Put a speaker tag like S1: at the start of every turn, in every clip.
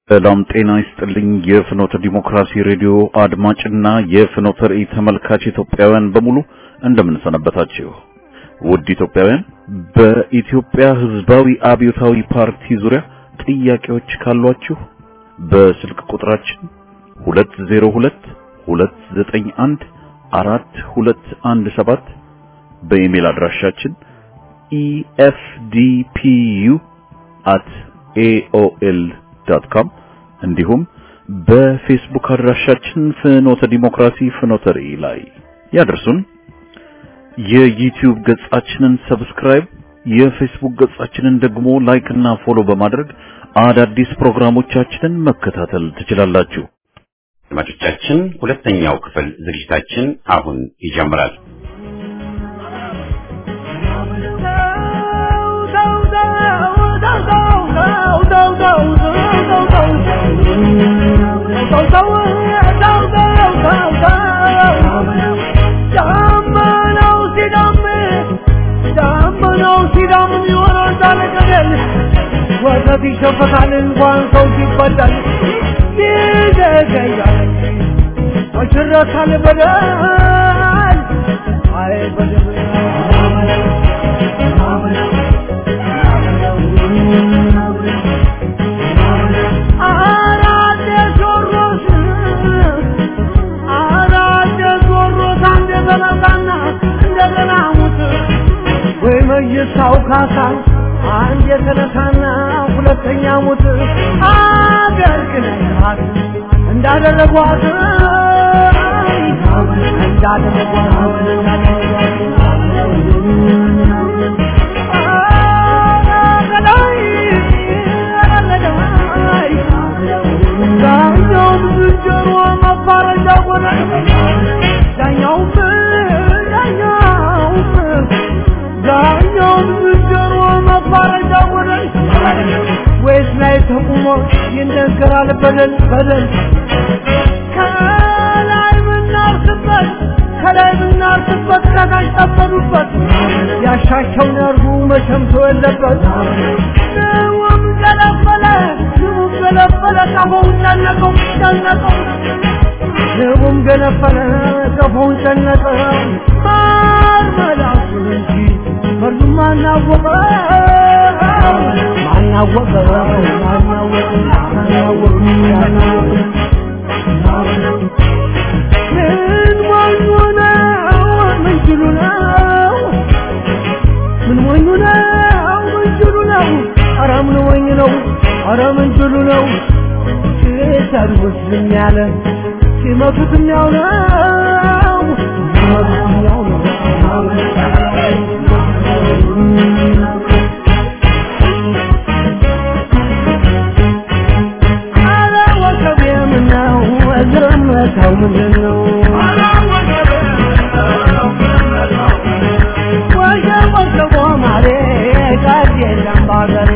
S1: ሰላም ጤና ይስጥልኝ። የፍኖተ ዲሞክራሲ ሬዲዮ አድማጭና የፍኖተ ራእይ ተመልካች ኢትዮጵያውያን በሙሉ እንደምን ሰነበታችሁ? ውድ ኢትዮጵያውያን፣ በኢትዮጵያ ሕዝባዊ አብዮታዊ ፓርቲ ዙሪያ ጥያቄዎች ካሏችሁ በስልክ ቁጥራችን 202 291 4217 በኢሜል አድራሻችን efdpu@aol.com እንዲሁም በፌስቡክ አድራሻችን ፍኖተ ዲሞክራሲ ፍኖተ ራእይ ላይ ያደርሱን። የዩቲዩብ ገጻችንን ሰብስክራይብ፣ የፌስቡክ ገጻችንን ደግሞ ላይክ እና ፎሎ በማድረግ አዳዲስ ፕሮግራሞቻችንን መከታተል ትችላላችሁ።
S2: አድማጮቻችን ሁለተኛው ክፍል ዝግጅታችን አሁን ይጀምራል።
S3: ወተት ይሸፈታል እንኳን ሰው ሲበላል ይዘገያል ወሽረታል በደል አይ በደል አራደ ዞሮስ አራደ ዞሮስ አንደ በላታና እንደገና ሙት ወይ መይሳው ካሳ አንድ የተነሳና ሁለተኛ ሙት አገር ግነታት እንዳደረጓት ዳኛውም ዝንጀሮ መባረጃ ሆነ ዳኛውም ዳኛውም ዳኛውም ዝንጀሮ መባረጃ ሆነ ወይስ ላይ ተቁሞ ይነገራል በደል በደል ከላይ ብናርስበት ከላይ ብናርስበት ከታች ጠበሉበት ያሻቸውን ያርጉ መቸምቶ የለበት ንውም ገለበለ ንቡም ገለበለ ቀፎውን ጨነቀው ጨነቀው ንቡም ገለበለ ቀፎውን ጨነቀው ማር መላሱን እንጂ ፈርዱም አናወቀው ማናወቀው ማናወቀው ማናወቀው ማናወቀው ምን ሞኙ ነው ምን ችሉ ነው ምን ሞኙ ነው ምን ችሉ ነው ኧረ ምን ሞኝ ነው ኧረ ምን ችሉ ነው ሲሰድቡት ዝም ያለ ሲመቱት ያው ነው ሲመቱት ያው ነው ኧረ ወከቤ ምነው ዝምታው ምንድን ነው ወጀብ ወጀቦ ማሬ ቃል የለም ባገሬ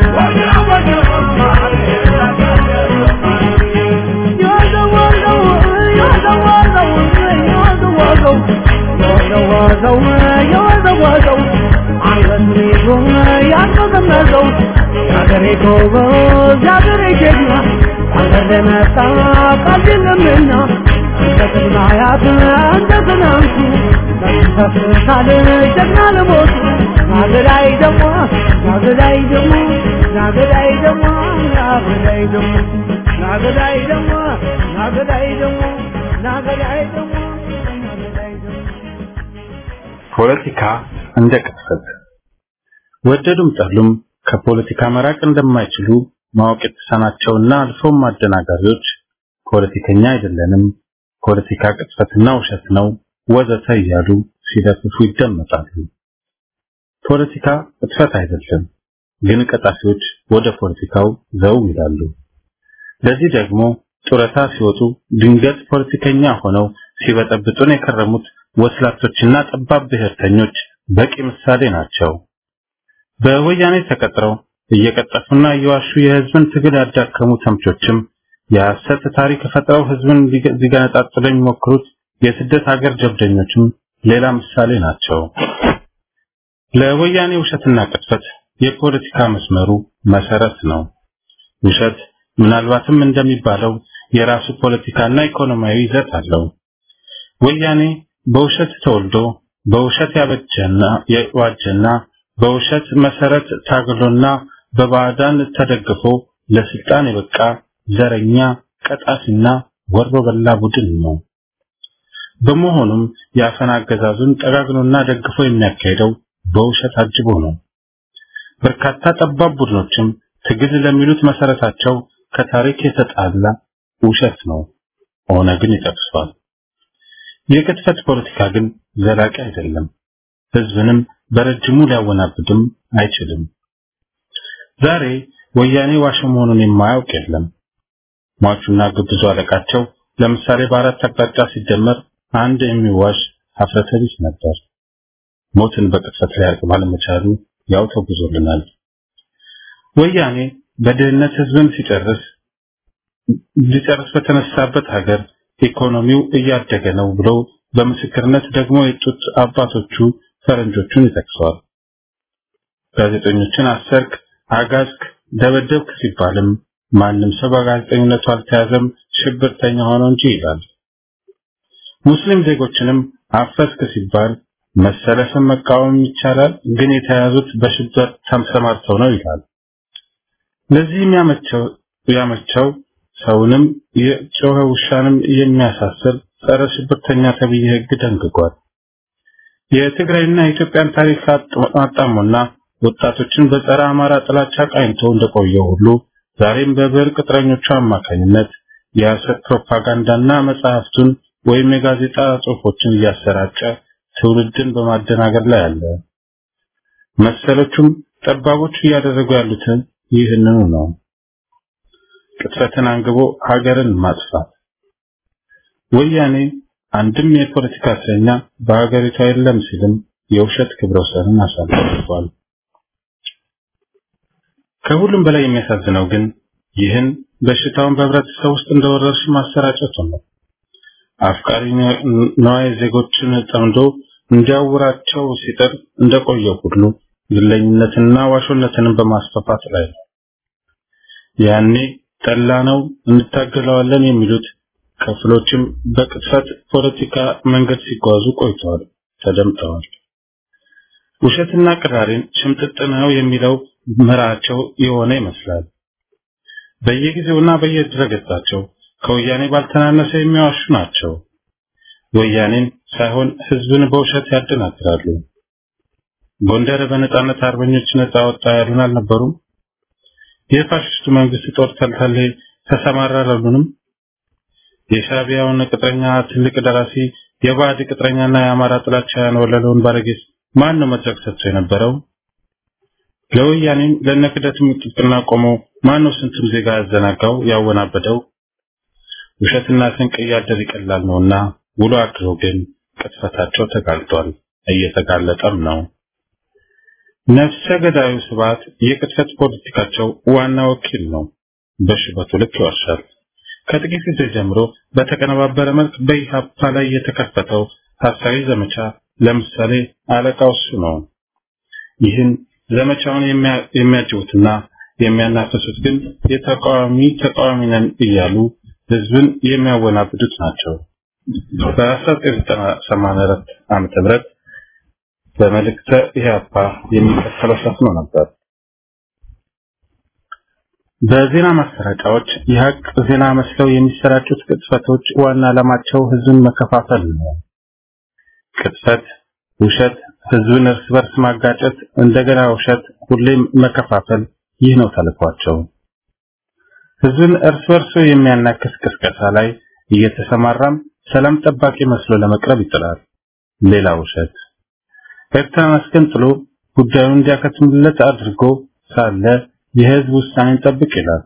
S3: የወዘወዘው የወዘወዘው የወዘወዘው የወዘወዘው የወዘወዘው አንገቱን ይዞ ያንቀዘቀዘው የአገሬ ጎበዝ የአገሬ ጀግና አንተ ለመጣ ቃል የለምና እንደ ቅድመ አያት እንደ ትናንቱ ተፍታል ጀግና ለሞቱ ናገዳይ ደሞ ናገዳይ ደሞ ናገዳይ ደሞ ናገዳይ ደሞ ናገዳይ ደሞ ናገዳይ ደሞ ናገዳይ ደሞ ናገዳይ ደሞ
S4: ፖለቲካ እንደ ቅጥፈት ወደዱም ጠሉም ከፖለቲካ መራቅ እንደማይችሉ ማወቅ የተሳናቸውና አልፎም አደናጋሪዎች ፖለቲከኛ አይደለንም፣ ፖለቲካ ቅጥፈትና ውሸት ነው ወዘተ እያሉ ሲለፍፉ ይደመጣሉ። ፖለቲካ ቅጥፈት አይደለም፣ ግን ቀጣፊዎች ወደ ፖለቲካው ዘው ይላሉ። ለዚህ ደግሞ ጡረታ ሲወጡ ድንገት ፖለቲከኛ ሆነው ሲበጠብጡን የከረሙት ወስላቶችና ጠባብ ብሔርተኞች በቂ ምሳሌ ናቸው። በወያኔ ተቀጥረው እየቀጠፉና እየዋሹ የህዝብን ትግል ያዳከሙ ተምቾችም የሐሰት ታሪክ ፈጥረው ህዝብን ሊገነጣጥሉ የሚሞክሩት የስደት ሀገር ጀብደኞችም ሌላ ምሳሌ ናቸው። ለወያኔ ውሸትና ቅጥፈት የፖለቲካ መስመሩ መሰረት ነው። ውሸት ምናልባትም እንደሚባለው የራሱ ፖለቲካና ኢኮኖሚያዊ ይዘት አለው። ወያኔ በውሸት ተወልዶ በውሸት ያበጀና የዋጀና በውሸት መሰረት ታግሎና በባዕዳን ተደግፎ ለስልጣን የበቃ ዘረኛ ቀጣፊና ወሮ በላ ቡድን ነው። በመሆኑም የአፈና አገዛዙን ጠጋግኖና ደግፎ የሚያካሄደው በውሸት አጅቦ ነው። በርካታ ጠባብ ቡድኖችም ትግል ለሚሉት መሰረታቸው ከታሪክ የተጣላ ውሸት ነው። ኦነግን ይጠቅሷል። የቅጥፈት ፖለቲካ ግን ዘላቂ አይደለም። ህዝብንም በረጅሙ ሊያወናብድም አይችልም። ዛሬ ወያኔ ዋሽ መሆኑን የማያውቅ የለም። ሟቹና ግብዙ አለቃቸው ለምሳሌ በአራት አቅጣጫ ሲደመር አንድ የሚዋሽ ሀፍረተ ቢስ ነበር። ሞትን በቅጽበት ሊያርቅ ባለመቻሉ ያው ተጉዞልናል። ወያኔ በድህነት ህዝብን ሲጨርስ ሊጨርስ በተነሳበት ሀገር ኢኮኖሚው እያደገ ነው ብለው በምስክርነት ደግሞ የጡት አባቶቹ ፈረንጆቹን ይጠቅሰዋል። ጋዜጠኞችን አሰርክ፣ አጋዝክ፣ ደበደብክ ሲባልም ማንም ሰው በጋዜጠኝነቱ አልተያዘም ሽብርተኛ ሆኖ እንጂ ይላል። ሙስሊም ዜጎችንም አፈስክ ሲባል መሰለፍን መቃወም ይቻላል፣ ግን የተያዙት በሽብር ተሰማርተው ነው ይላል። ለዚህም ያመቸው ያመቸው ሰውንም የጮኸ ውሻንም የሚያሳስር ጸረ ሽብርተኛ ተብዬ ህግ ደንግጓል። የትግራይና የኢትዮጵያን ታሪክ አጣሞና ወጣቶችን በጸረ አማራ ጥላቻ ቃኝቶ እንደቆየው ሁሉ ዛሬም በብሔር ቅጥረኞቹ አማካኝነት የሐሰት ፕሮፓጋንዳና መጽሐፍቱን ወይም የጋዜጣ ጽሑፎችን እያሰራጨ ትውልድን በማደናገር ላይ አለ። መሰሎቹም ጠባቦቹ እያደረጉ ያሉትን ይህንኑ ነው። ቅጥፈትን አንግቦ ሀገርን ማጥፋት። ወያኔ አንድም የፖለቲካ እስረኛ በሀገሪቷ የለም ሲልም የውሸት ክብረ ወሰንን አሳልፏል። ከሁሉም በላይ የሚያሳዝነው ግን ይህን በሽታውን በህብረተሰብ ውስጥ እንደወረርሽ ማሰራጨቱ ነው። አፍቃሪ ነዋይ ዜጎችን ጠምዶ እንዲያውራቸው ሲጥር እንደቆየው ሁሉ ግለኝነትና ዋሾነትንም በማስፋፋት ላይ ነው። ያኔ ጠላ ነው እንታገለዋለን የሚሉት ክፍሎችም በቅጥፈት ፖለቲካ መንገድ ሲጓዙ ቆይተዋል፣ ተደምጠዋል። ውሸትና ቅራሬን ሽምጥጥ ነው የሚለው ምራቸው የሆነ ይመስላል። በየጊዜውና በየድረገጻቸው ከወያኔ ባልተናነሰ የሚዋሹ ናቸው። ወያኔን ሳይሆን ህዝብን በውሸት ያደናግራሉ። ጎንደር በነጻነት አርበኞች ነጻ ወጣ ያሉን አልነበሩም? የፋሽስቱ መንግስት ጦር ተልተሌ ተሰማራሉንም? የሻቢያውን ቅጥረኛ ትልቅ ደራሲ የባዕድ ቅጥረኛና የአማራ ጥላቻ ያንወለለውን ባለጌስ ማን ነው መድረክ ሰጥቶ የነበረው? ለወያኔም ለነክደትም ጥብቅና ቆሞ ማን ነው ስንቱን ዜጋ ያዘናጋው ያወናበደው? ውሸትና ስንቅ እያደር ይቀላል ነውና ውሎ አድሮ ግን ቅጥፈታቸው ተጋልጧል፣ እየተጋለጠም ነው። ነፍሰ ገዳዩ ስብዓት የቅጥፈት ፖለቲካቸው ዋና ወኪል ነው። በሽበቱ ልክ ይዋሻል። ከጥቂት ጊዜ ጀምሮ በተቀነባበረ መልክ በኢሃፓ ላይ የተከፈተው ሐሳዊ ዘመቻ ለምሳሌ አለቃው እሱ ነው። ይህን ዘመቻውን የሚያጅቡትና የሚያናፍሱት ግን የተቃዋሚ ተቃዋሚ ነን እያሉ ህዝብን የሚያወናብዱት ናቸው። በ1984 ዓመተ ምህረት በመልእክተ ኢህአፓ የሚከተለው ሰፍኖ ነበር። በዜና ማሰራጫዎች የሀቅ ዜና መስለው የሚሰራጩት ቅጥፈቶች ዋና ዓላማቸው ህዝብን መከፋፈል ነው። ቅጥፈት፣ ውሸት፣ ህዝብን እርስ በርስ ማጋጨት፣ እንደገና ውሸት፣ ሁሌም መከፋፈል፣ ይህ ነው ተልኳቸው። ህዝብን እርስ በርሱ የሚያናክስ ቅስቀሳ ላይ እየተሰማራም ሰላም ጠባቂ መስሎ ለመቅረብ ይጥራል። ሌላ ውሸት። ኤርትራን አስገንጥሎ ጉዳዩን እንዲያከትምለት አድርጎ ሳለ የህዝብ ውሳኔን ጠብቅ ይላል።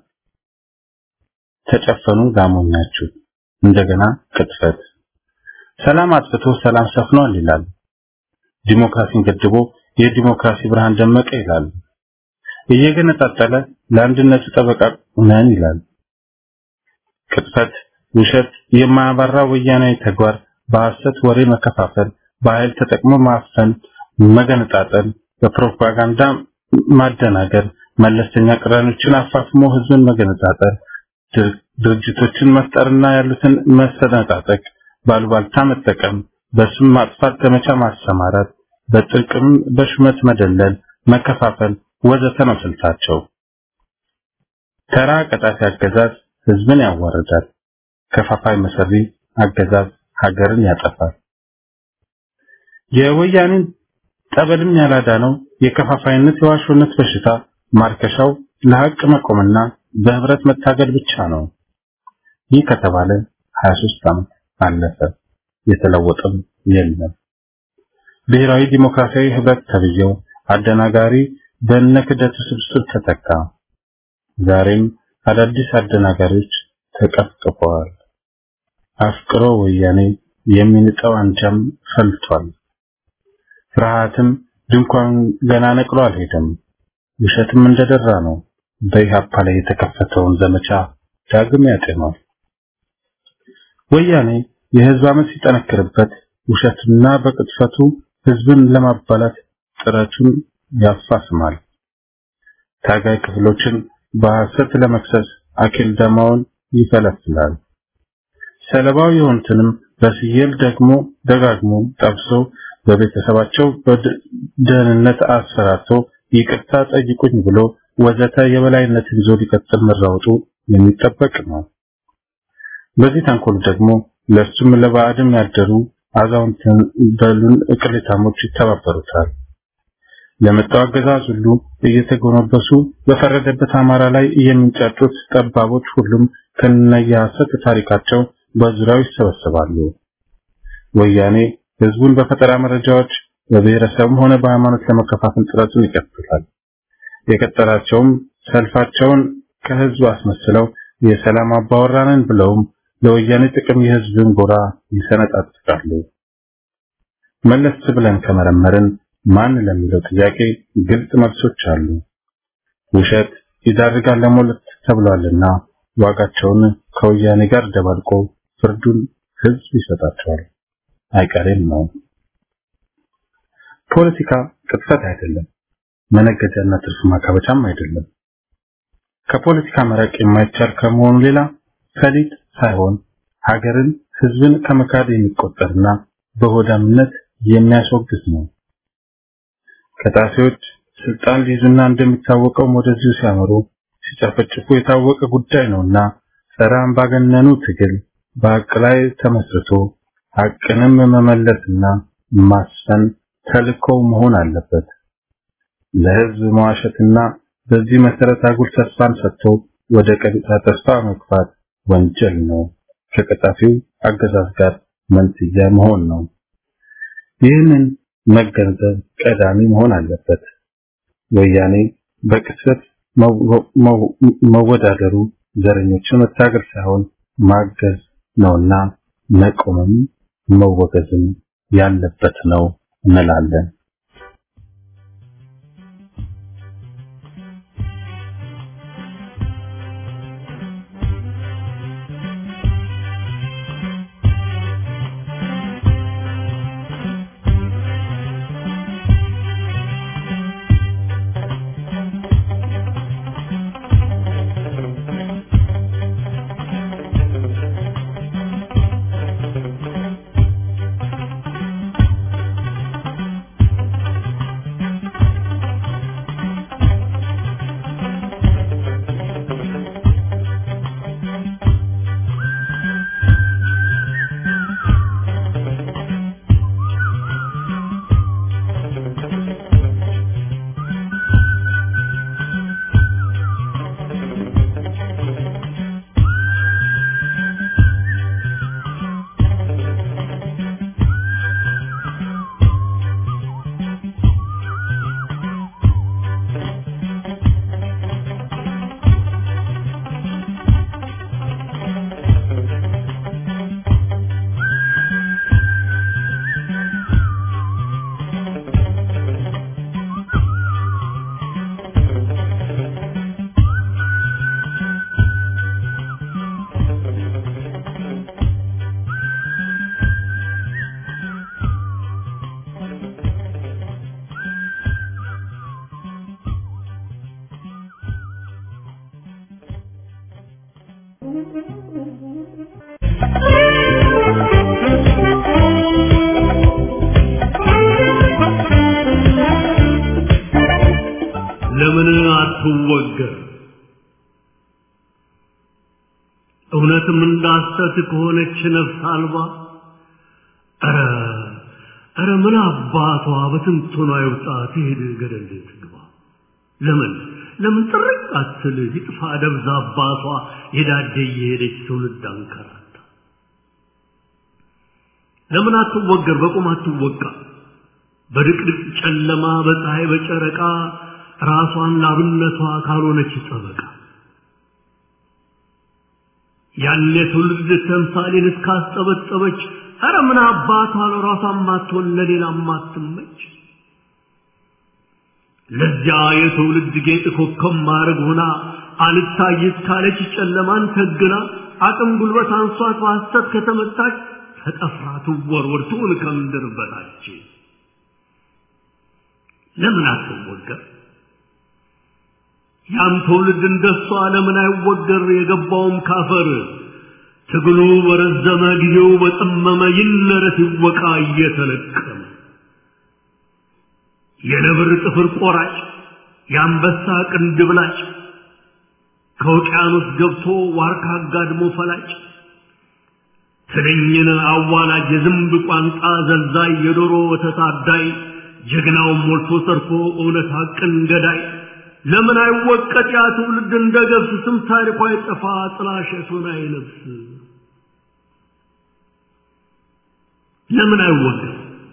S4: ተጨፈኑ ላሞኛችሁ። እንደገና ቅጥፈት። ሰላም አጥፍቶ ሰላም ሰፍኗል ይላል። ዲሞክራሲን ገድቦ የዲሞክራሲ ብርሃን ደመቀ ይላል። እየገነጣጠለ ለአንድነቱ ጠበቃ ነን ይላል። ቅጥፈት፣ ውሸት፣ የማያባራ ወያናዊ ተግባር፣ በሐሰት ወሬ መከፋፈል፣ በኃይል ተጠቅሞ ማፈን፣ መገነጣጠል፣ በፕሮፓጋንዳ ማደናገር፣ መለስተኛ ቅራኔዎችን አፋፍሞ ህዝብን መገነጣጠል፣ ድርጅቶችን መፍጠርና ያሉትን መሰነጣጠቅ፣ ባሉባልታ መጠቀም፣ በስም ማጥፋት ዘመቻ ማሰማራት፣ በጥቅም በሹመት መደለል፣ መከፋፈል ወዘተ ነው ስልታቸው። ተራ ቀጣፊ አገዛዝ ህዝብን ያዋርዳል። ከፋፋይ መሰሪ አገዛዝ ሀገርን ያጠፋል። የወያኔን ጠበልም ያላዳነው የከፋፋይነት የዋሾነት በሽታ ማርከሻው ለሀቅ መቆምና በህብረት መታገል ብቻ ነው። ይህ ከተባለ 23 ዓመት አለፈ። የተለወጠም የለም። ብሔራዊ ዲሞክራሲያዊ ህብረት ተብዬው አደናጋሪ በነክደቱ ስብስብ ተተካ። ዛሬም አዳዲስ አደናጋሪዎች ተቀፍቅፈዋል። አፍቅሮ ወያኔ የሚንጠው አንጃም ፈልቷል። ፍርሃትም ድንኳን ገና ነቅሎ አልሄደም። ውሸትም እንደደራ ነው። በኢህአፓ ላይ የተከፈተውን ዘመቻ ዳግም ያጤኗል። ወያኔ የህዝብ አመት ሲጠነክርበት ውሸትና በቅጥፈቱ ህዝብን ለማባላት ጥረቱን ያፋስማል። ታጋይ ክፍሎችን በሐሰት ለመክሰስ አኬል ደማውን ይፈለፍላል። ሰለባው የሆኑትንም በስየል ደግሞ ደጋግሞ ጠብሶ በቤተሰባቸው በደህንነት አሰራቶ ይቅርታ ጠይቁኝ ብሎ ወዘተ የበላይነትን ይዞ ሊቀጥል መራወጡ የሚጠበቅ ነው። በዚህ ተንኮል ደግሞ ለሱም ለባዕድም ያደሩ አዛውንት በሉን እቅሌታሞች ይተባበሩታል። ለመጣው አገዛዝ ሁሉ እየተጎነበሱ በፈረደበት አማራ ላይ የሚንጫጩት ጠባቦች ሁሉም ከነየሐሰት ታሪካቸው በዙሪያው ይሰበሰባሉ። ወያኔ ህዝቡን በፈጠራ መረጃዎች በብሔረሰብም ሆነ በሃይማኖት ለመከፋፈል ጥረቱን ይቀጥላል። የቀጠላቸውም ሰልፋቸውን ከህዝብ አስመስለው የሰላም አባወራንን ብለውም ለወያኔ ጥቅም የህዝብን ጎራ ይሰነጣጥቃሉ። መለስ ብለን ከመረመርን ማን ለሚለው ጥያቄ ግልጽ መልሶች አሉ። ውሸት ይዳርጋል ለሞለት ተብሏልና ዋጋቸውን ከወያኔ ጋር ደባልቆ ፍርዱን ህዝብ ይሰጣቸዋል። አይቀሬም ነው። ፖለቲካ ቅጥፈት አይደለም፣ መነገጃና ትርፍ ማካበቻም አይደለም። ከፖለቲካ መራቅ የማይቻል ከመሆኑ ሌላ ፈሊጥ ሳይሆን ሀገርን፣ ህዝብን ከመካድ የሚቆጠርና በሆዳምነት የሚያስወግዝ ነው። ከጣፊዎች ስልጣን ሊይዙና እንደሚታወቀው ወደዚሁ ሲያመሩ ሲጨፈጭፉ የታወቀ ጉዳይ ነውና ጸረ አምባገነኑ ትግል በሀቅ ላይ ተመስርቶ ሀቅንም መመለስና ማስፈን ተልእኮው መሆን አለበት። ለህዝብ መዋሸትና በዚህ መሰረት አጉል ተስፋን ሰጥቶ ወደ ቀጥታ ተስፋ መግፋት ወንጀል ነው። ከቀጣፊው አገዛዝ ጋር መንስያ መሆን ነው። ይህንን መገንዘብ ቀዳሚ መሆን አለበት። ወያኔ በቅጽበት መወዳደሩ ዘረኞችን መታገል ሳይሆን ማገዝ ነውና መቆምም መወገዝም ያለበት ነው እንላለን።
S5: ለምን አትወገር? እውነትም እንዳሰት ከሆነች ነፍስ አልባ ኧረ ኧረ ምን አባቷ በትንቶኗ ይውጣ ትሄድ ገደል ትግባ። ለምን ለምን ጥርቅ አትል ይጥፋ ደብዛ አባቷ የዳደ እየሄደች ትውልድ አንከራታ። ለምን አትወገር? በቁም አትወቃ። በድቅድቅ ጨለማ በፀሐይ በጨረቃ ራሷን ላብነቷ ካልሆነች ጠበቃ ያን የትውልድ ተምሳሌን እስካስጠበጠበች ኧረ ምን አባቷ ለራሷ ማትሆን ለሌላ ማትመች ለዚያ የትውልድ ጌጥ ኮከብ ማድረግ ሆና አልታይት ካለች ጨለማን ተግና አቅም ጉልበት አንሷት በሐሰት ከተመታች ተጠፍራ ትወርወር ትውል ከምድር በታች ለምን አትወገር? ያም ትውልድ እንደሷ ለምን አይወገር? የገባውም ካፈር ትግሉ በረዘመ ጊዜው በጠመመ ይነረት ይወቃ እየተለቀመ የነብር ጥፍር ቆራጭ የአንበሳ ቅንድብ ላጭ ከውቅያኖስ ገብቶ ዋርካ አጋድሞ ፈላጭ ትንኝን አዋላጅ የዝንብ ቋንጣ ዘልዛይ የዶሮ ወተት አዳይ ጀግናውን ሞልቶ ሰርፎ እውነት ሐቅን ገዳይ ለምን አይወቀጥ ያ ትውልድ እንደ ገብስ ስም ታሪኳ አይጠፋ ጥላሸቱን አይለብስ ለምን አይወገር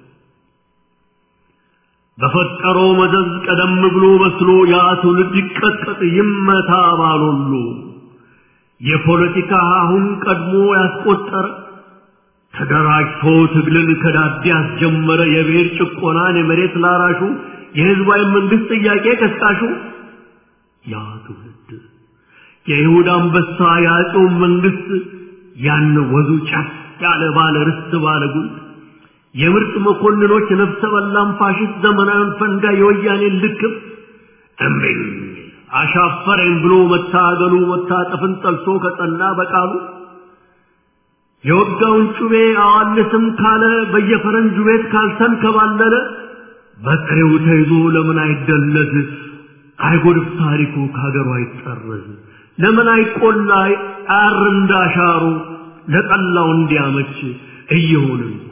S5: በፈጠረው መዘዝ ቀደም ብሎ በስሎ ያ ትውልድ ይቀጥቀጥ ይመታ ባሎሉ የፖለቲካ አሁን ቀድሞ ያስቆጠረ ተደራጅቶ ትግልን ከዳዴ ያስጀመረ የብሔር ጭቆናን የመሬት ላራሹ የህዝባዊ መንግስት ጥያቄ ቀስቃሹ ያ ትውልድ የይሁዳ አንበሳ የአፄውን መንግስት ያን ወዙ ጫፍ ያለ ባለ ርስት ባለ ጉልት የምርጥ መኮንኖች ነፍሰ በላም ፋሽስት ዘመናዊን ፈንጋ የወያኔን ልክም እምቢኝ አሻፈረኝ ብሎ መታገሉ መታጠፍን ጠልቶ ከጸና በቃሉ የወጋውን ጩቤ አዋልስም ካለ በየፈረንጁ ቤት ካልተንከባለለ በጥሬው ተይዞ ለምን አይደለዝ አይጎድፍ ታሪኩ ከሀገሩ አይጠረዝ ለምን አይቆላ አር እንዳሻሩ ለጠላው እንዲያመች እየሆነ እኮ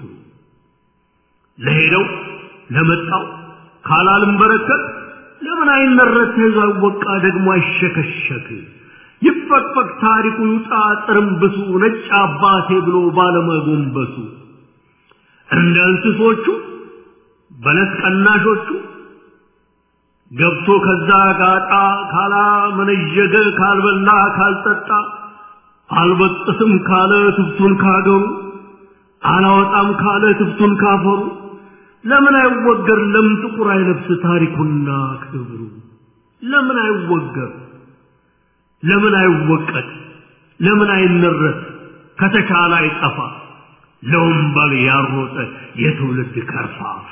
S5: ለሄደው ለመጣው ካላልም በረከት ለምን አይመረት ተይዞ አይወቃ ደግሞ አይሸከሸክ ይፈቅፈቅ ታሪኩ ይውጣ ጥርምብሱ ነጭ አባቴ ብሎ ባለመጎንበሱ እንደ እንስሶቹ በለስ ቀናሾቹ ገብቶ ከዛ ጋጣ ካላ መነዠገ ካልበላ ካልጠጣ አልበጥስም ካለ ትብቱን ካገሩ አላወጣም ካለ ትብቱን ካፈሩ ለምን አይወገር? ለምን ጥቁር አይለብስ ታሪኩና ክብሩ? ለምን አይወገር? ለምን አይወቀጥ? ለምን አይነረት? ከተቻለ አይጠፋ ለወንበል ያሮጠ የትውልድ ከርፋፋ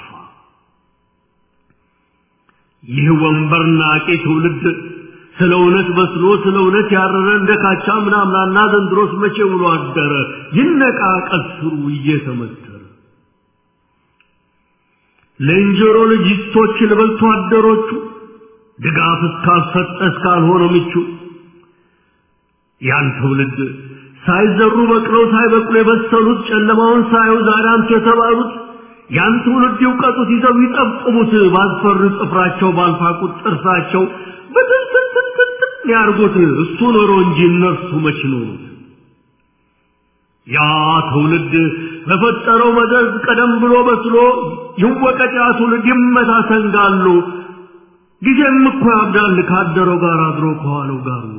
S5: ይህ ወንበር ናቂ ትውልድ ስለ እውነት በስሎ ስለ እውነት ያረረ እንደ ካቻ ምናምናና ዘንድሮስ መቼ ውሎ አደረ ይነቃ ቀስሩ እየተመተረ ለእንጀሮ ልጅቶች ልበልቶ አደሮቹ ድጋፍ እስካልሰጠ እስካልሆነ ምቹ ያን ትውልድ ሳይዘሩ በቅለው ሳይበቅሉ የበሰሉት ጨለማውን ሳዩ ዛሬ አንቱ የተባሉት ያን ትውልድ ይውቀጡት ይዘው ይጠብጥሙት ባስፈሩ ጥፍራቸው ባልፋቁት ጥርሳቸው በትንትንትንትን ያርጉት እሱ ኖሮ እንጂ እነርሱ መች ኖሩት ያ ትውልድ በፈጠረው መዘዝ ቀደም ብሎ በስሎ ይወቀጥ ያ ትውልድ ይመታ ሰንጋሉ ጊዜም እኮ ያብዳል ካደረው ጋር አድሮ ከዋለው ጋር ውሎ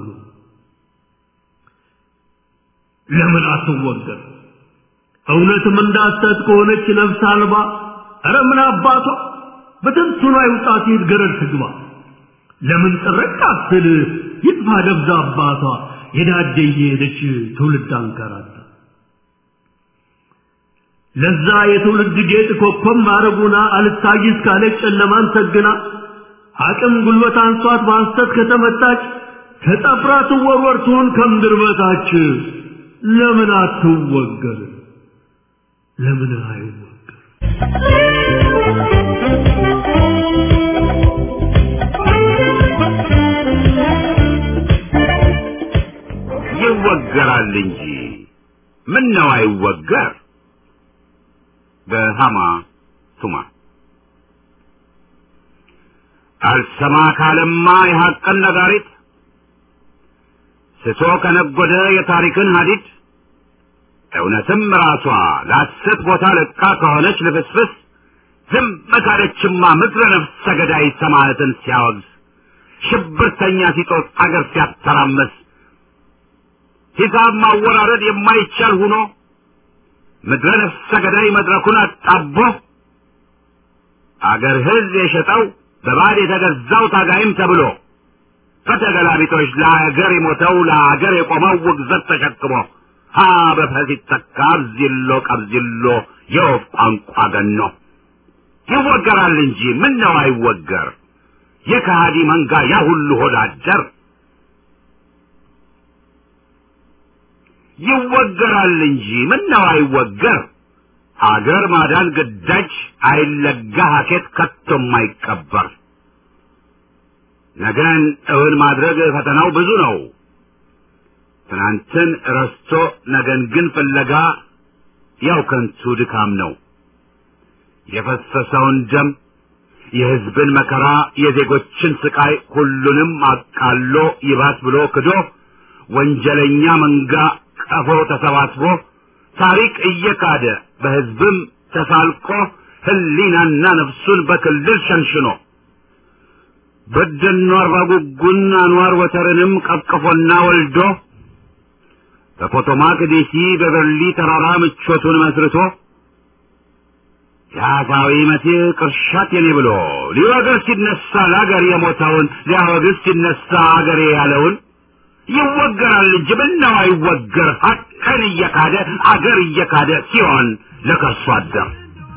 S5: ለምን አትወገር እውነትም እንዳሰት ከሆነች ነፍስ አልባ ኧረ ምን አባቷ በትንትኗ ይውጣት ይት ገረድ ትግባ ለምን ጥርቅ አትል ይጥፋ ደብዛ አባቷ የዳደ እየሄደች ትውልድ አንከራታ ለዛ የትውልድ ጌጥ ኮከብ ማረጉና አልታይስ ካለች ጨለማን ሰግና አቅም ጉልበት አንሷት በሐሰት ከተመታች ተጠፍራ ትወርወር ትሁን ከምድር በታች ለምን አትወገር? ለምን አይወገር?
S2: ይወገራል እንጂ ምን ነው አይወገር? በሃማ ቱማ አልሰማ ካለማ የሐቅን ነጋሪት ስቶ ከነጎደ የታሪክን ሀዲድ እውነትም ራሷ ለሐሰት ቦታ ለቃ ከሆነች ልፍስፍስ ዝም ካለችማ ምድረ ነፍሰ ገዳይ ሰማዕትን ሲያወግዝ ሽብርተኛ ሲጦስ አገር ሲያተራመስ ሂሳብ ማወራረድ የማይቻል ሆኖ ምድረ ነፍሰ ገዳይ መድረኩን አጣቦ አገር ሕዝብ የሸጠው በባዕድ የተገዛው ታጋይም ተብሎ በተገላቢጦች ለአገር የሞተው ለአገር የቆመው ውግዘት ተሸክሞ ሀ በፈስ ይተካ አብዚሎ ቀብዚሎ የወፍ ቋንቋ ገኖ ይወገራል እንጂ ምን ነው አይወገር የከሃዲ መንጋ ያ ሁሉ ሆዳደር ይወገራል እንጂ ምን ነው አይወገር አገር ማዳን ግዳጅ አይለጋ ሀኬት ከቶም አይቀበር ነገን እውን ማድረግ ፈተናው ብዙ ነው ትናንትን ረስቶ ነገን ግን ፍለጋ ያው ከንቱ ድካም ነው የፈሰሰውን ደም የሕዝብን መከራ የዜጎችን ስቃይ ሁሉንም አቃሎ ይባስ ብሎ ክዶ ወንጀለኛ መንጋ ቀፎ ተሰባስቦ ታሪክ እየካደ በሕዝብም ተሳልቆ ህሊናና ነፍሱን በክልል ሸንሽኖ በደኖ አርባ ጉጉን አንዋር ወተርንም ቀቅፎና ወልዶ በፖቶማክ ዴሲ በበርሊ ተራራ ምቾቱን መስርቶ የአሳዊ መሲህ ቅርሻት የኔ ብሎ ሊወግር ሲነሳ ለአገር የሞተውን ሊያወግዝ ሲነሳ አገሬ ያለውን ይወገራል እንጂ ምነው አይወገር ሀቅን እየካደ አገር እየካደ ሲሆን ለከርሶ አደር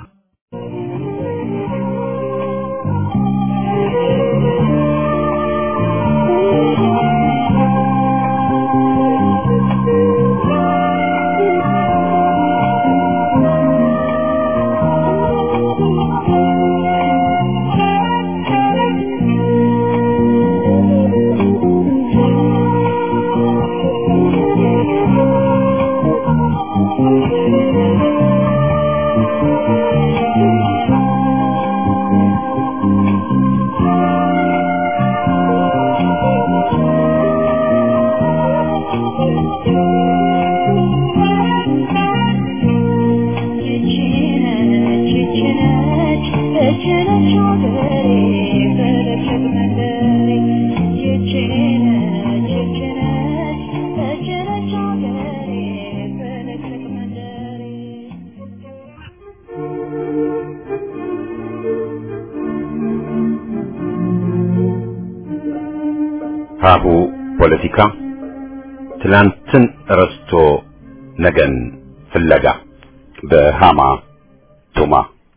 S2: ሀሁ ፖለቲካ ትላንትን ረስቶ ነገን ፍለጋ በሃማ ቱማ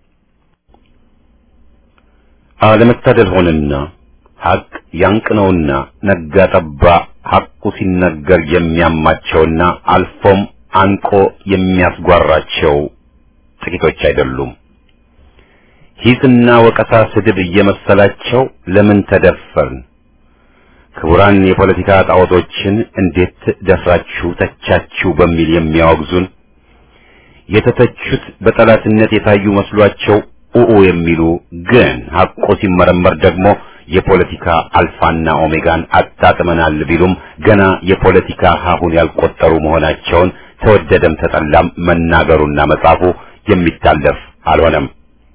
S2: አለመታደል ሆነና ሐቅ ያንቅነውና ነጋ ጠባ ሐቁ ሲነገር የሚያማቸውና አልፎም አንቆ የሚያስጓራቸው ጥቂቶች አይደሉም። ሂስና ወቀሳ ስድብ እየመሰላቸው ለምን ተደፈርን ክቡራን የፖለቲካ ጣዖቶችን እንዴት ደፍራችሁ ተቻችሁ በሚል የሚያወግዙን የተተቹት በጠላትነት የታዩ መስሏቸው ኡኡ የሚሉ ግን ሐቆ ሲመረመር ደግሞ የፖለቲካ አልፋና ኦሜጋን አጣጥመናል ቢሉም ገና የፖለቲካ ሀሁን ያልቆጠሩ መሆናቸውን ተወደደም ተጠላም መናገሩና መጻፉ የሚታለፍ አልሆነም።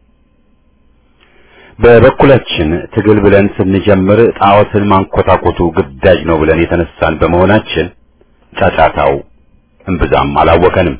S2: በበኩላችን ትግል ብለን ስንጀምር ጣዖትን ማንኮታኮቱ ግዳጅ ነው ብለን የተነሳን በመሆናችን ጫጫታው እምብዛም አላወከንም።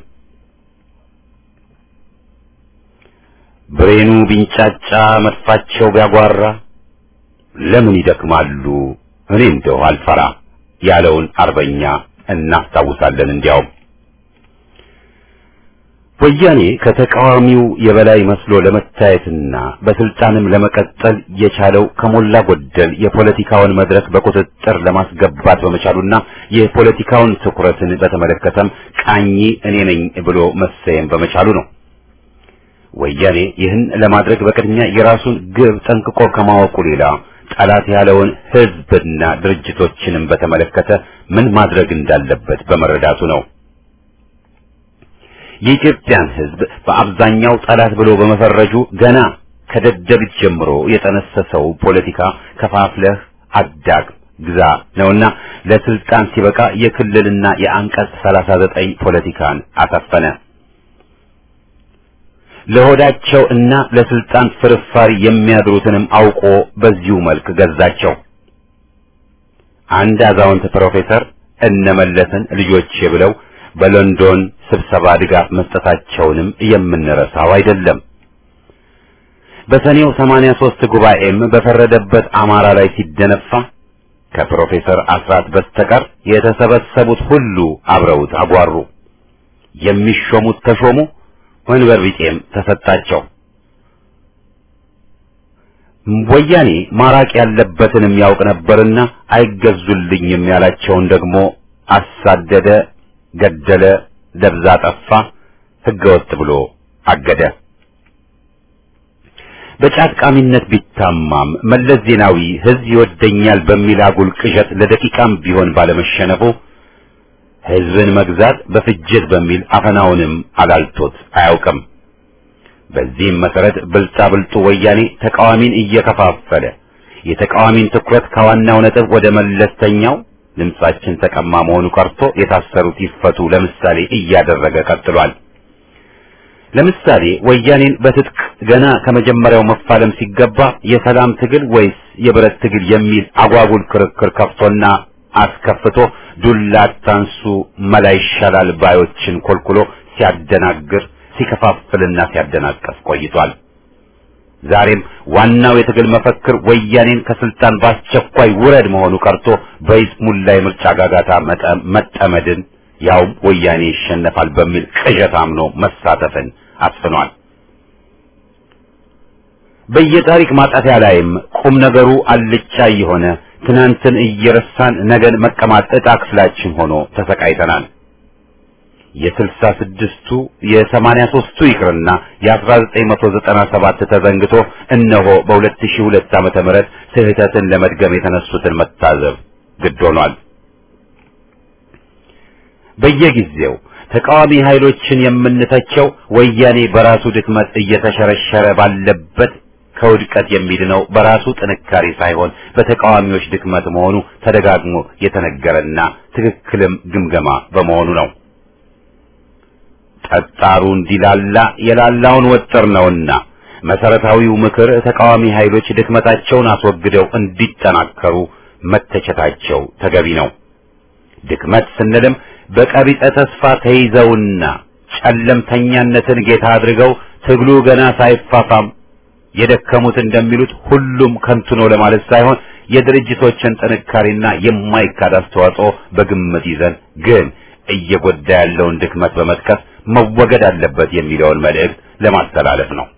S2: ብሬኑ ቢንጫጫ መድፋቸው ቢያጓራ ለምን ይደክማሉ እኔ እንደው አልፈራ ያለውን አርበኛ እናስታውሳለን። እንዲያውም
S6: ወያኔ ከተቃዋሚው የበላይ መስሎ ለመታየትና በስልጣንም ለመቀጠል የቻለው ከሞላ ጎደል የፖለቲካውን መድረክ በቁጥጥር ለማስገባት በመቻሉና የፖለቲካውን ትኩረትን በተመለከተም ቃኝ እኔ ነኝ ብሎ መሰየም በመቻሉ ነው። ወያኔ ይህን ለማድረግ በቅድሚያ የራሱን ግብ ጠንቅቆ ከማወቁ ሌላ ጠላት ያለውን ሕዝብና ድርጅቶችንም በተመለከተ ምን ማድረግ እንዳለበት በመረዳቱ ነው። የኢትዮጵያን ሕዝብ በአብዛኛው ጠላት ብሎ በመፈረጁ ገና ከደደቢት ጀምሮ የጠነሰሰው ፖለቲካ ከፋፍለህ አዳግም ግዛ ነውና ለስልጣን ሲበቃ የክልልና የአንቀጽ 39 ፖለቲካን አሳፈነ። ለሆዳቸው እና ለስልጣን ፍርፋሪ የሚያድሩትንም አውቆ በዚሁ መልክ ገዛቸው። አንድ አዛውንት ፕሮፌሰር እነመለስን ልጆቼ ብለው በሎንዶን ስብሰባ ድጋፍ መስጠታቸውንም የምንረሳው አይደለም። በሰኔው 83 ጉባኤም በፈረደበት አማራ ላይ ሲደነፋ ከፕሮፌሰር አስራት በስተቀር የተሰበሰቡት ሁሉ አብረውት አጓሩ። የሚሾሙት ተሾሙ፣ ወንበር ቢጤም ተሰጣቸው። ወያኔ ማራቅ ያለበትንም ያውቅ ነበርና አይገዙልኝም ያላቸውን ደግሞ አሳደደ፣ ገደለ፣ ደብዛ ጠፋ፣ ህገወጥ ብሎ አገደ። በጫት ቃሚነት ቢታማም መለስ ዜናዊ ህዝብ ይወደኛል በሚል አጉል ቅዠት ለደቂቃም ቢሆን ባለመሸነፉ ህዝብን መግዛት በፍጅት በሚል አፈናውንም አላልቶት አያውቅም። በዚህም መሰረት ብልጣብልጡ ወያኔ ተቃዋሚን እየከፋፈለ የተቃዋሚን ትኩረት ከዋናው ነጥብ ወደ መለስተኛው ድምጻችን ተቀማ መሆኑ ቀርቶ የታሰሩት ይፈቱ ለምሳሌ እያደረገ ቀጥሏል። ለምሳሌ ወያኔን በትጥቅ ገና ከመጀመሪያው መፋለም ሲገባ የሰላም ትግል ወይስ የብረት ትግል የሚል አጓጉል ክርክር ከፍቶና አስከፍቶ ዱላ አታንሱ መላ ይሻላል ባዮችን ኮልኩሎ ሲያደናግር ሲከፋፍልና ሲያደናቀፍ ቆይቷል። ዛሬም ዋናው የትግል መፈክር ወያኔን ከስልጣን በአስቸኳይ ውረድ መሆኑ ቀርቶ በይስሙላ የምርጫ ጋጋታ መጠመድን ያውም ወያኔ ይሸነፋል በሚል ቅዠት አምኖ መሳተፍን አስፍኗል። በየታሪክ ማጣፊያ ላይም ቁም ነገሩ አልጫ የሆነ ትናንትን እየረሳን ነገን መቀማት ዕጣ ክፍላችን ሆኖ ተሰቃይተናል። የስልሳ ስድስቱ የሰማንያ ሦስቱ ይቅርና የአስራ ዘጠኝ መቶ ዘጠና ሰባት ተዘንግቶ እነሆ በሁለት ሺህ ሁለት ዓመተ ምህረት ስህተትን ለመድገም የተነሱትን መታዘብ ግድ ሆኗል። በየጊዜው ተቃዋሚ ኃይሎችን የምንተቸው ወያኔ በራሱ ድክመት እየተሸረሸረ ባለበት ከውድቀት የሚድነው በራሱ ጥንካሬ ሳይሆን በተቃዋሚዎች ድክመት መሆኑ ተደጋግሞ የተነገረና ትክክልም ግምገማ በመሆኑ ነው። ጠጣሩ እንዲላላ የላላውን ወጥር ነውና መሰረታዊው ምክር ተቃዋሚ ኃይሎች ድክመታቸውን አስወግደው እንዲጠናከሩ መተቸታቸው ተገቢ ነው። ድክመት ስንልም በቀቢጸ ተስፋ ተይዘውና ጨለምተኛነትን ጌታ አድርገው ትግሉ ገና ሳይፋፋም የደከሙት እንደሚሉት ሁሉም ከንቱ ነው ለማለት ሳይሆን የድርጅቶችን ጥንካሬና የማይካድ አስተዋጽኦ በግምት ይዘን ግን እየጎዳ ያለውን ድክመት በመጥቀስ መወገድ አለበት የሚለውን መልእክት ለማስተላለፍ ነው።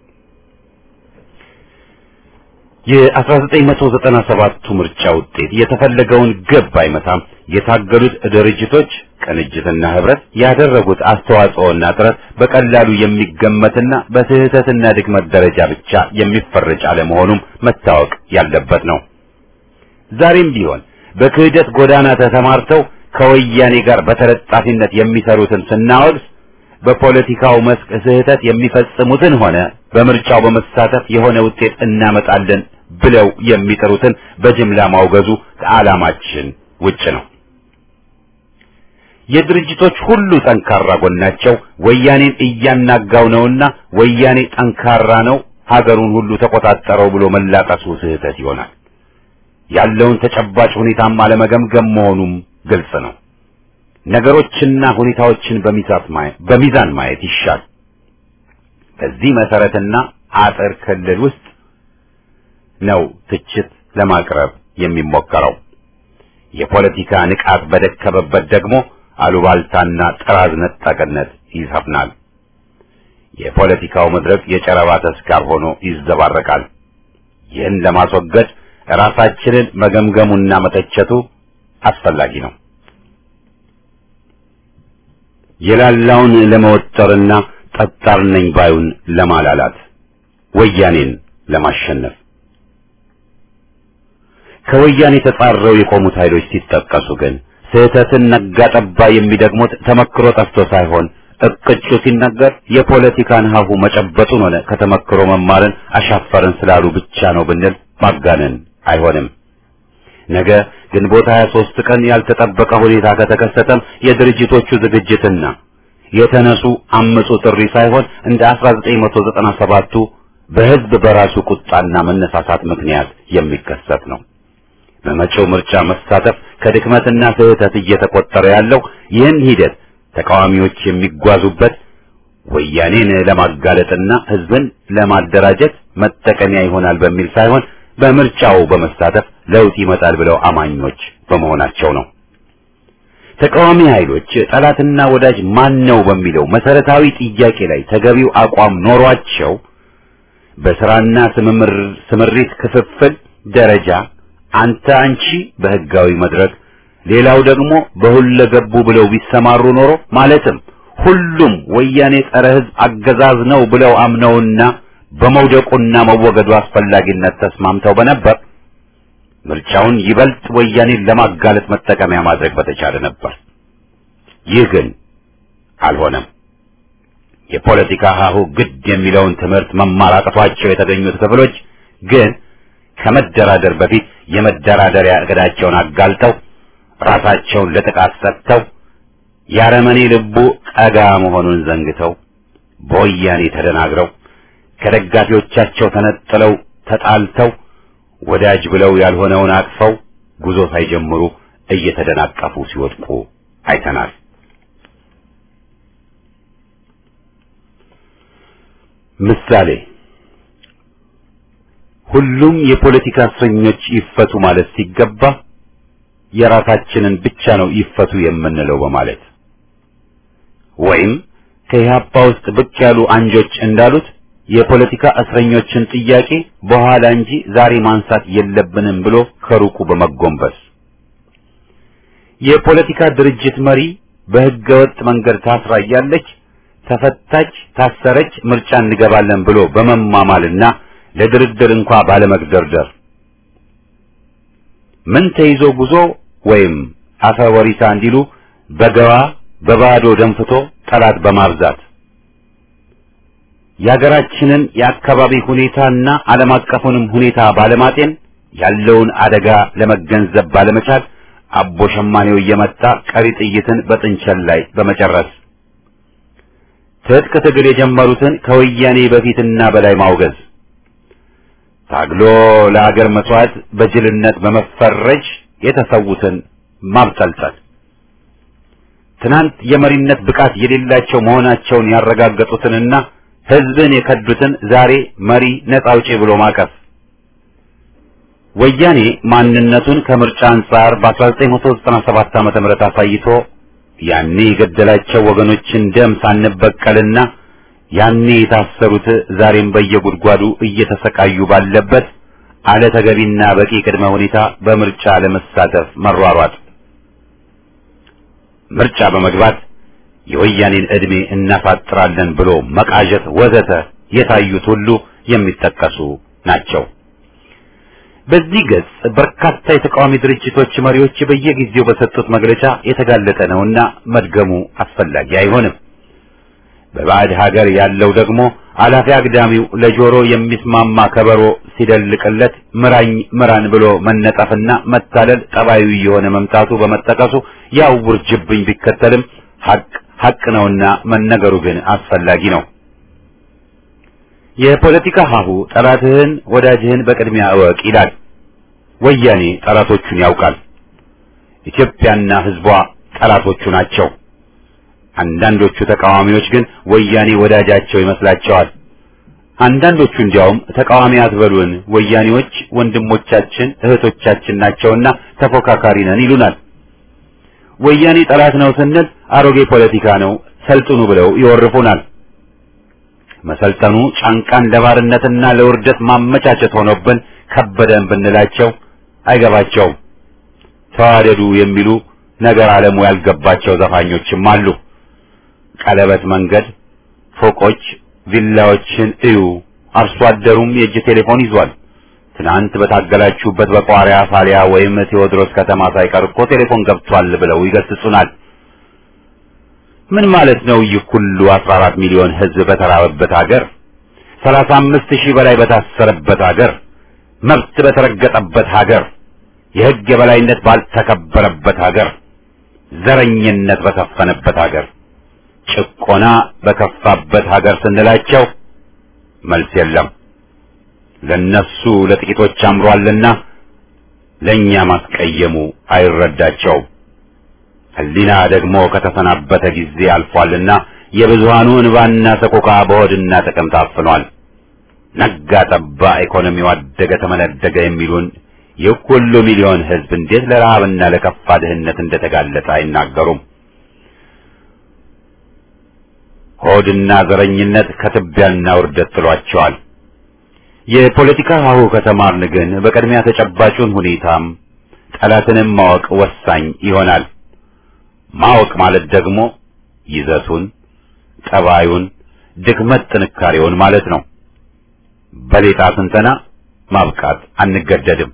S6: የ1997ቱ ምርጫ ውጤት የተፈለገውን ግብ አይመታም። የታገሉት ድርጅቶች ቅንጅትና ህብረት ያደረጉት አስተዋጽኦና ጥረት በቀላሉ የሚገመትና በስህተትና ድክመት ደረጃ ብቻ የሚፈረጅ አለመሆኑም መታወቅ ያለበት ነው። ዛሬም ቢሆን በክህደት ጎዳና ተሰማርተው ከወያኔ ጋር በተለጣፊነት የሚሰሩትን ስናወግዝ በፖለቲካው መስክ ስህተት የሚፈጽሙትን ሆነ በምርጫው በመሳተፍ የሆነ ውጤት እናመጣለን ብለው የሚጥሩትን በጅምላ ማውገዙ ከዓላማችን ውጭ ነው። የድርጅቶች ሁሉ ጠንካራ ጎናቸው ወያኔን እያናጋው ነውና ወያኔ ጠንካራ ነው፣ ሀገሩን ሁሉ ተቆጣጠረው ብሎ መላቀሱ ስህተት ይሆናል። ያለውን ተጨባጭ ሁኔታም አለመገምገም መሆኑም ግልጽ ነው። ነገሮችና ሁኔታዎችን በሚዛን ማየት ይሻል። በዚህ መሰረትና አጥር ክልል ውስጥ ነው ትችት ለማቅረብ የሚሞከረው። የፖለቲካ ንቃት በደከመበት ደግሞ አሉባልታና ጥራዝ ነጠቅነት ይሰፍናል። የፖለቲካው መድረክ የጨረባ ተስካር ሆኖ ይዘባረቃል። ይህን ለማስወገድ ራሳችንን መገምገሙና መተቸቱ አስፈላጊ ነው። የላላውን ለመወጠርና ጠጣር ነኝ ባዩን ለማላላት ወያኔን ለማሸነፍ ከወያኔ ተጻረው የቆሙት ኃይሎች ሲጠቀሱ ግን ስህተትን ነጋ ጠባ የሚደግሙት ተመክሮ ጠፍቶ ሳይሆን እቅጩ ሲነገር የፖለቲካን ሀሁ መጨበጡን ሆነ ከተመክሮ መማርን አሻፈረን ስላሉ ብቻ ነው ብንል ማጋነን አይሆንም። ነገ ግንቦት 23 ቀን ያልተጠበቀ ሁኔታ ከተከሰተም የድርጅቶቹ ዝግጅትና የተነሱ አመጹ ጥሪ ሳይሆን እንደ 1997ቱ በህዝብ በራሱ ቁጣና መነሳሳት ምክንያት የሚከሰት ነው። በመጪው ምርጫ መሳተፍ ከድክመትና ስህተት እየተቆጠረ ያለው ይህን ሂደት ተቃዋሚዎች የሚጓዙበት ወያኔን ለማጋለጥና ህዝብን ለማደራጀት መጠቀሚያ ይሆናል በሚል ሳይሆን በምርጫው በመሳተፍ ለውጥ ይመጣል ብለው አማኞች በመሆናቸው ነው። ተቃዋሚ ኃይሎች ጠላትና ወዳጅ ማን ነው በሚለው መሰረታዊ ጥያቄ ላይ ተገቢው አቋም ኖሯቸው በስራና ስምሪት ክፍፍል ደረጃ አንተ አንቺ በህጋዊ መድረክ ሌላው ደግሞ በሁለገቡ ብለው ቢሰማሩ ኖሮ ማለትም ሁሉም ወያኔ ጸረ ህዝብ አገዛዝ ነው ብለው አምነውና በመውደቁና መወገዱ አስፈላጊነት ተስማምተው በነበር ምርጫውን ይበልጥ ወያኔን ለማጋለጥ መጠቀሚያ ማድረግ በተቻለ ነበር። ይህ ግን አልሆነም። የፖለቲካ ሀሁ ግድ የሚለውን ትምህርት መማር አቅቷቸው የተገኙት ክፍሎች ግን ከመደራደር በፊት የመደራደሪያ እቅዳቸውን አጋልጠው ራሳቸውን ለጥቃት ሰጥተው ያረመኔ ልቡ ቀጋ መሆኑን ዘንግተው በወያኔ ተደናግረው ከደጋፊዎቻቸው ተነጥለው ተጣልተው ወዳጅ ብለው ያልሆነውን አቅፈው ጉዞ ሳይጀምሩ እየተደናቀፉ ሲወድቁ አይተናል። ምሳሌ ሁሉም የፖለቲካ እስረኞች ይፈቱ ማለት ሲገባ የራሳችንን ብቻ ነው ይፈቱ የምንለው በማለት ወይም ከኢህአፓ ውስጥ ብቅ ያሉ አንጆች እንዳሉት የፖለቲካ እስረኞችን ጥያቄ በኋላ እንጂ ዛሬ ማንሳት የለብንም ብሎ ከሩቁ በመጎንበስ የፖለቲካ ድርጅት መሪ በህገወጥ መንገድ ታስራ እያለች ተፈታች፣ ታሰረች፣ ምርጫ እንገባለን ብሎ በመማማልና ለድርድር እንኳ ባለመግደርደር ምን ተይዞ ጉዞ ወይም አፈ ወሪሳ እንዲሉ በገባ በባዶ ደንፍቶ ጠላት በማብዛት የሀገራችንን የአካባቢ ሁኔታና ዓለም አቀፉንም ሁኔታ ባለማጤን ያለውን አደጋ ለመገንዘብ ባለመቻል አቦ ሸማኔው እየመጣ ቀሪ ጥይትን በጥንቸል ላይ በመጨረስ ትጥቅ ትግል የጀመሩትን ከወያኔ በፊትና በላይ ማውገዝ ታግሎ ለአገር መስዋዕት በጅልነት በመፈረጅ የተሰዉትን ማብጠልጠል ትናንት የመሪነት ብቃት የሌላቸው መሆናቸውን ያረጋገጡትንና ህዝብን የከዱትን ዛሬ መሪ ነጻ አውጪ ብሎ ማቀፍ ወያኔ ማንነቱን ከምርጫ አንጻር በ1997 ዓመተ ምህረት አሳይቶ ያኔ የገደላቸው ወገኖችን ደም ሳንበቀልና ያኔ የታሰሩት ዛሬም በየጉድጓዱ እየተሰቃዩ ባለበት አለ ተገቢና በቂ ቅድመ ሁኔታ በምርጫ ለመሳተፍ መሯሯጥ ምርጫ በመግባት የወያኔን ዕድሜ እናፋጥራለን ብሎ መቃዠት ወዘተ የታዩት ሁሉ የሚጠቀሱ ናቸው። በዚህ ገጽ በርካታ የተቃዋሚ ድርጅቶች መሪዎች በየጊዜው በሰጡት መግለጫ የተጋለጠ ነውና መድገሙ አስፈላጊ አይሆንም። በባዕድ ሀገር ያለው ደግሞ አላፊ አግዳሚው ለጆሮ የሚስማማ ከበሮ ሲደልቅለት ምራኝ ምራን ብሎ መነጠፍና መታለል ጠባዩ የሆነ መምጣቱ በመጠቀሱ ያው ውርጅብኝ ቢከተልም ሀቅ ሀቅ ነውና መነገሩ ግን አስፈላጊ ነው። የፖለቲካ ሀሁ ጠላትህን ወዳጅህን በቅድሚያ እወቅ ይላል። ወያኔ ጠላቶቹን ያውቃል። ኢትዮጵያና ሕዝቧ ጠላቶቹ ናቸው። አንዳንዶቹ ተቃዋሚዎች ግን ወያኔ ወዳጃቸው ይመስላቸዋል። አንዳንዶቹ እንዲያውም ተቃዋሚ አትበሉን፣ ወያኔዎች ወንድሞቻችን እህቶቻችን ናቸውና ተፎካካሪ ነን ይሉናል። ወያኔ ጠላት ነው ስንል አሮጌ ፖለቲካ ነው ሰልጥኑ ብለው ይወርፉናል። መሰልጠኑ ጫንቃን ለባርነትና ለውርደት ማመቻቸት ሆኖብን ከበደን ብንላቸው አይገባቸውም። ተዋደዱ የሚሉ ነገር ዓለሙ ያልገባቸው ዘፋኞችም አሉ። ቀለበት መንገድ፣ ፎቆች፣ ቪላዎችን እዩ። አርሶ አደሩም የእጅ ቴሌፎን ይዟል። ትናንት በታገላችሁበት በቋሪያ ፋሊያ ወይም ቴዎድሮስ ከተማ ሳይቀር እኮ ቴሌፎን ገብቷል ብለው ይገስጹናል። ምን ማለት ነው? ይህ ሁሉ 14 ሚሊዮን ሕዝብ በተራበበት ሀገር፣ 35 ሺህ በላይ በታሰረበት ሀገር፣ መብት በተረገጠበት ሀገር፣ የሕግ የበላይነት ባልተከበረበት ሀገር፣ ዘረኝነት በሰፈነበት ሀገር፣ ጭቆና በከፋበት ሀገር ስንላቸው መልስ የለም። ለነሱ ለጥቂቶች አምሯልና ለኛ ማስቀየሙ አይረዳቸውም። ሕሊና ደግሞ ከተሰናበተ ጊዜ አልፏልና የብዙሃኑ እንባና ሰቆቃ በሆድና ጥቅም ታፍኗል። ነጋ ጠባ ኢኮኖሚው አደገ ተመነደገ የሚሉን ይህ ሁሉ ሚሊዮን ሕዝብ እንዴት ለረሃብና ለከፋ ድህነት እንደተጋለጠ አይናገሩም። ሆድና ዘረኝነት ከትቢያና ውርደት ጥሏቸዋል። የፖለቲካ ሀሁ ከተማርን ግን በቅድሚያ ተጨባጩን ሁኔታም ጠላትንም ማወቅ ወሳኝ ይሆናል። ማወቅ ማለት ደግሞ ይዘቱን፣ ጠባዩን፣ ድክመት ጥንካሬውን ማለት ነው። በሌጣ ስንተና ማብቃት አንገደድም።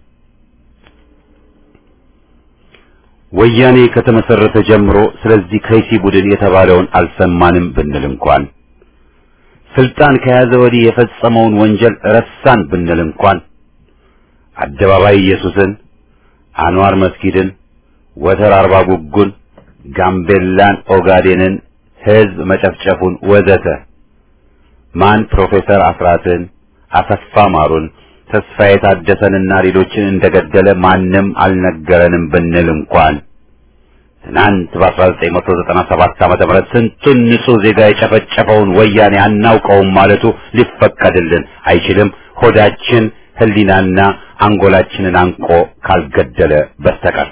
S6: ወያኔ ከተመሰረተ ጀምሮ ስለዚህ ከይሲ ቡድን የተባለውን አልሰማንም ብንል እንኳን ስልጣን ከያዘ ወዲህ የፈጸመውን ወንጀል ረሳን ብንል እንኳን አደባባይ ኢየሱስን፣ አንዋር መስጊድን፣ ወተር አርባ ጉጉን፣ ጋምቤላን፣ ኦጋዴንን፣ ህዝብ መጨፍጨፉን ወዘተ ማን ፕሮፌሰር አስራትን፣ አሰፋ ማሩን፣ ተስፋዬ ታደሰንና ሌሎችን እንደገደለ ማንም አልነገረንም ብንል እንኳን ትናንት በ1997 ዓመተ ምህረት ስንቱን ንጹህ ዜጋ የጨፈጨፈውን ወያኔ አናውቀውም ማለቱ ሊፈቀድልን አይችልም። ሆዳችን ህሊናና አንጎላችንን አንቆ ካልገደለ በስተቀር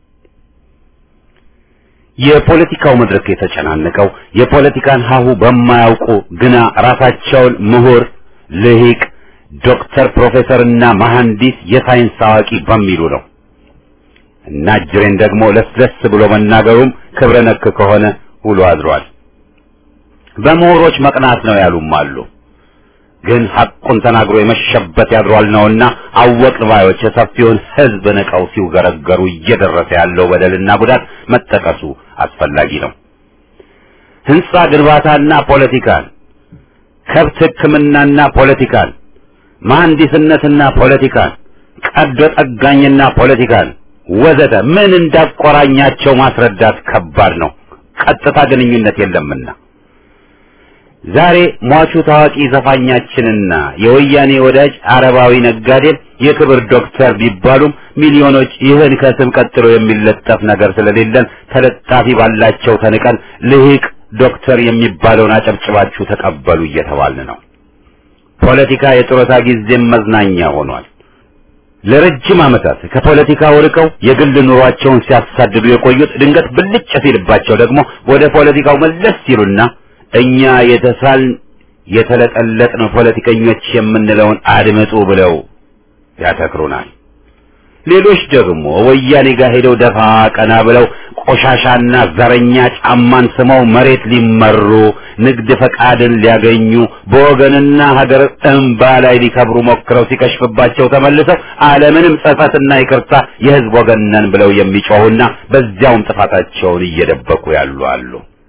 S6: የፖለቲካው መድረክ የተጨናነቀው የፖለቲካን ሀሁ በማያውቁ ግና ራሳቸውን ምሁር፣ ልሂቅ፣ ዶክተር፣ ፕሮፌሰርና መሐንዲስ የሳይንስ አዋቂ በሚሉ ነው። እና ጅሬን ደግሞ ለስለስ ብሎ መናገሩም ክብረ ነክ ከሆነ ውሎ አድሯል። በምሁሮች መቅናት ነው ያሉም አሉ። ግን ሐቁን ተናግሮ የመሸበት ያድሯል ነውና አወቅን ባዮች የሰፊውን ሕዝብ ንቀው ሲውገረገሩ እየደረሰ ያለው በደልና ጉዳት መጠቀሱ አስፈላጊ ነው። ህንጻ ግንባታና ፖለቲካን፣ ከብት ሕክምናና ፖለቲካን፣ መሐንዲስነትና ፖለቲካን፣ ቀዶ ጠጋኝና ፖለቲካን ወዘተ ምን እንዳቆራኛቸው ማስረዳት ከባድ ነው። ቀጥታ ግንኙነት የለምና ዛሬ ሟቹ ታዋቂ ዘፋኛችንና የወያኔ ወዳጅ አረባዊ ነጋዴም የክብር ዶክተር ቢባሉም ሚሊዮኖች ይህን ከስም ቀጥሎ የሚለጠፍ ነገር ስለሌለን ተለጣፊ ባላቸው ተንቀን ልሂቅ ዶክተር የሚባለውን አጨብጭባችሁ ተቀበሉ እየተባልን ነው። ፖለቲካ የጡረታ ጊዜም መዝናኛ ሆኗል። ለረጅም ዓመታት ከፖለቲካው ርቀው የግል ኑሯቸውን ሲያሳድዱ የቆዩት ድንገት ብልጭ ሲልባቸው ደግሞ ወደ ፖለቲካው መለስ ሲሉና እኛ የተሳልን የተለጠለጥን ፖለቲከኞች የምንለውን አድምጡ ብለው ያተክሩናል። ሌሎች ደግሞ ወያኔ ጋር ሄደው ደፋ ቀና ብለው ቆሻሻና ዘረኛ ጫማን ስመው መሬት ሊመሩ ንግድ ፈቃድን ሊያገኙ በወገንና ሀገር እንባ ላይ ሊከብሩ ሞክረው ሲከሽፍባቸው ተመልሰው ዓለምንም ጸጸትና ይቅርታ የሕዝብ ወገን ነን ብለው የሚጮሁና በዚያውም ጥፋታቸውን እየደበቁ ያሉ አሉ።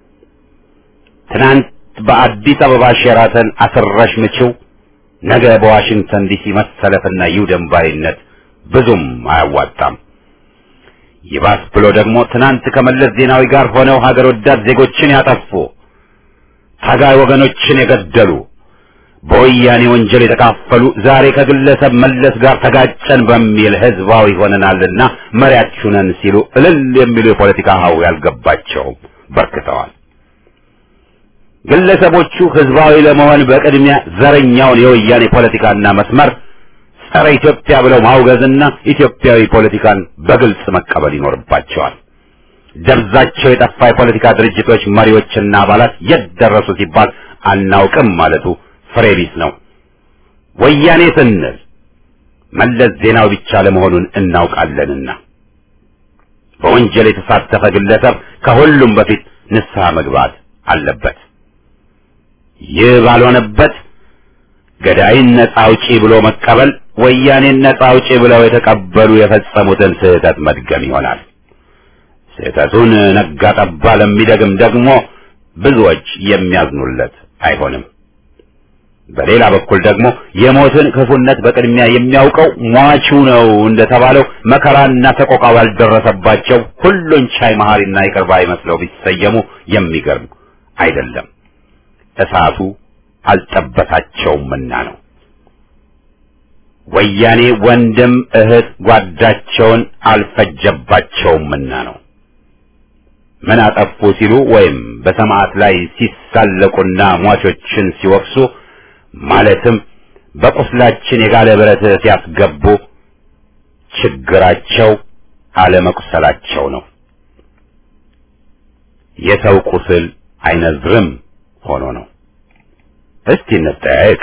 S6: ትናንት በአዲስ አበባ ሼራተን አስረሽ ምችው፣ ነገ በዋሽንግተን ዲሲ መሰለፍና ይውደም ባይነት ብዙም አያዋጣም። ይባስ ብሎ ደግሞ ትናንት ከመለስ ዜናዊ ጋር ሆነው ሀገር ወዳድ ዜጎችን ያጠፉ ታጋይ ወገኖችን የገደሉ በወያኔ ወንጀል የተካፈሉ ዛሬ ከግለሰብ መለስ ጋር ተጋጨን በሚል ህዝባዊ ሆነናልና መሪያችሁ ነን ሲሉ እልል የሚሉ የፖለቲካ ሀው ያልገባቸው በርክተዋል። ግለሰቦቹ ህዝባዊ ለመሆን በቅድሚያ ዘረኛውን የወያኔ ፖለቲካና መስመር ጸረ ኢትዮጵያ ብለው ማውገዝና ኢትዮጵያዊ ፖለቲካን በግልጽ መቀበል ይኖርባቸዋል። ደብዛቸው የጠፋ የፖለቲካ ድርጅቶች መሪዎችና አባላት የት ደረሱ ሲባል አናውቅም ማለቱ ፍሬ ቢስ ነው። ወያኔ ስንል መለስ ዜናዊ ብቻ ለመሆኑን እናውቃለንና በወንጀል የተሳተፈ ግለሰብ ከሁሉም በፊት ንስሐ መግባት አለበት። ይህ ባልሆነበት ገዳይን ነጻ አውጪ ብሎ መቀበል ወያኔን ነጻ አውጪ ብለው የተቀበሉ የፈጸሙትን ስህተት መድገም ይሆናል። ስህተቱን ነጋ ጠባ ለሚደግም ደግሞ ብዙዎች የሚያዝኑለት አይሆንም። በሌላ በኩል ደግሞ የሞትን ክፉነት በቅድሚያ የሚያውቀው ሟቹ ነው እንደተባለው መከራና ሰቆቃ ባልደረሰባቸው ሁሉን ቻይ መሐሪና ይቅር ባይ መስለው ቢሰየሙ የሚገርም አይደለም። እሳቱ አልጠበሳቸውምና ነው። ወያኔ ወንድም እህት ጓዳቸውን አልፈጀባቸውምና ነው። ምን አጠፉ ሲሉ ወይም በሰማዕት ላይ ሲሳለቁና ሟቾችን ሲወቅሱ ማለትም በቁስላችን የጋለ ብረት ሲያስገቡ ችግራቸው አለመቁሰላቸው ነው። የሰው ቁስል አይነዝርም ሆኖ ነው። እስቲ እንጠያየቅ።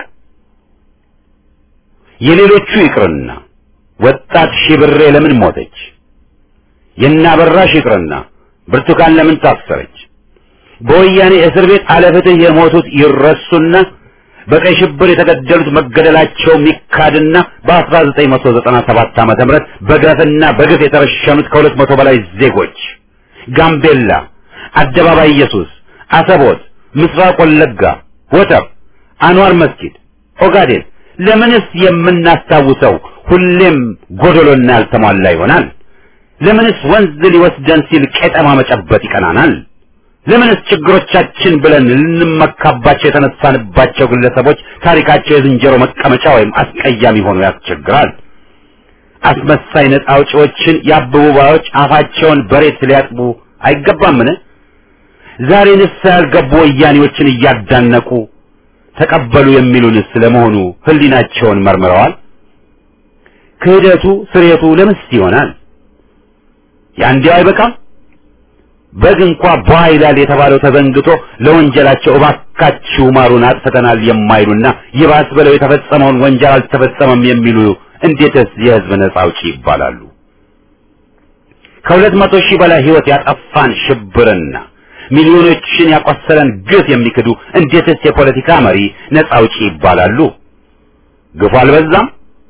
S6: የሌሎቹ ይቅርና ወጣት ሺብሬ ለምን ሞተች? የናበራሽ ይቅርና ብርቱካን ለምን ታሰረች? በወያኔ እስር ቤት አለፍትህ የሞቱት ይረሱና በቀይ ሽብር የተገደሉት መገደላቸው ሚካድና በ1997 ዓመተ ምህረት በግፍና በግፍ የተረሸኑት ከሁለት መቶ በላይ ዜጎች ጋምቤላ፣ አደባባይ ኢየሱስ፣ አሰቦት፣ ምስራቅ ወለጋ፣ ወተር፣ አንዋር መስጊድ፣ ኦጋዴን ለምንስ የምናስታውሰው ሁሌም ጎደሎና ያልተሟላ ይሆናል? ለምንስ ወንዝ ሊወስደን ሲል ቄጠማ መጨበጥ ይቀናናል? ለምንስ ችግሮቻችን ብለን ልንመካባቸው የተነሳንባቸው ግለሰቦች ታሪካቸው የዝንጀሮ መቀመጫ ወይም አስቀያሚ ሆኖ ያስቸግራል? አስመሳይ ነጻ አውጪዎችን የአበቡ ባዮች አፋቸውን በሬት ሊያጥቡ አይገባምን? ዛሬ ንስሐ ያልገቡ ወያኔዎችን እያዳነቁ ተቀበሉ የሚሉንስ ለመሆኑ ሕሊናቸውን መርምረዋል? ክህደቱ ስሬቱ ለምስ ይሆናል? ያንዲያው አይበቃም? በግ እንኳ ቧ ይላል የተባለው ተዘንግቶ ለወንጀላቸው እባካችሁ ማሩን አጥፍተናል የማይሉና ይባስ ብለው የተፈጸመውን ወንጀል አልተፈጸመም የሚሉ እንዴትስ የሕዝብ ነጻ አውጪ ይባላሉ? ከሁለት መቶ ሺህ በላይ ሕይወት ያጠፋን ሽብርና ሚሊዮኖችን ያቆሰለን ግፍ የሚክዱ እንዴትስ የፖለቲካ መሪ ነጻ አውጪ ይባላሉ? ግፉ አልበዛም?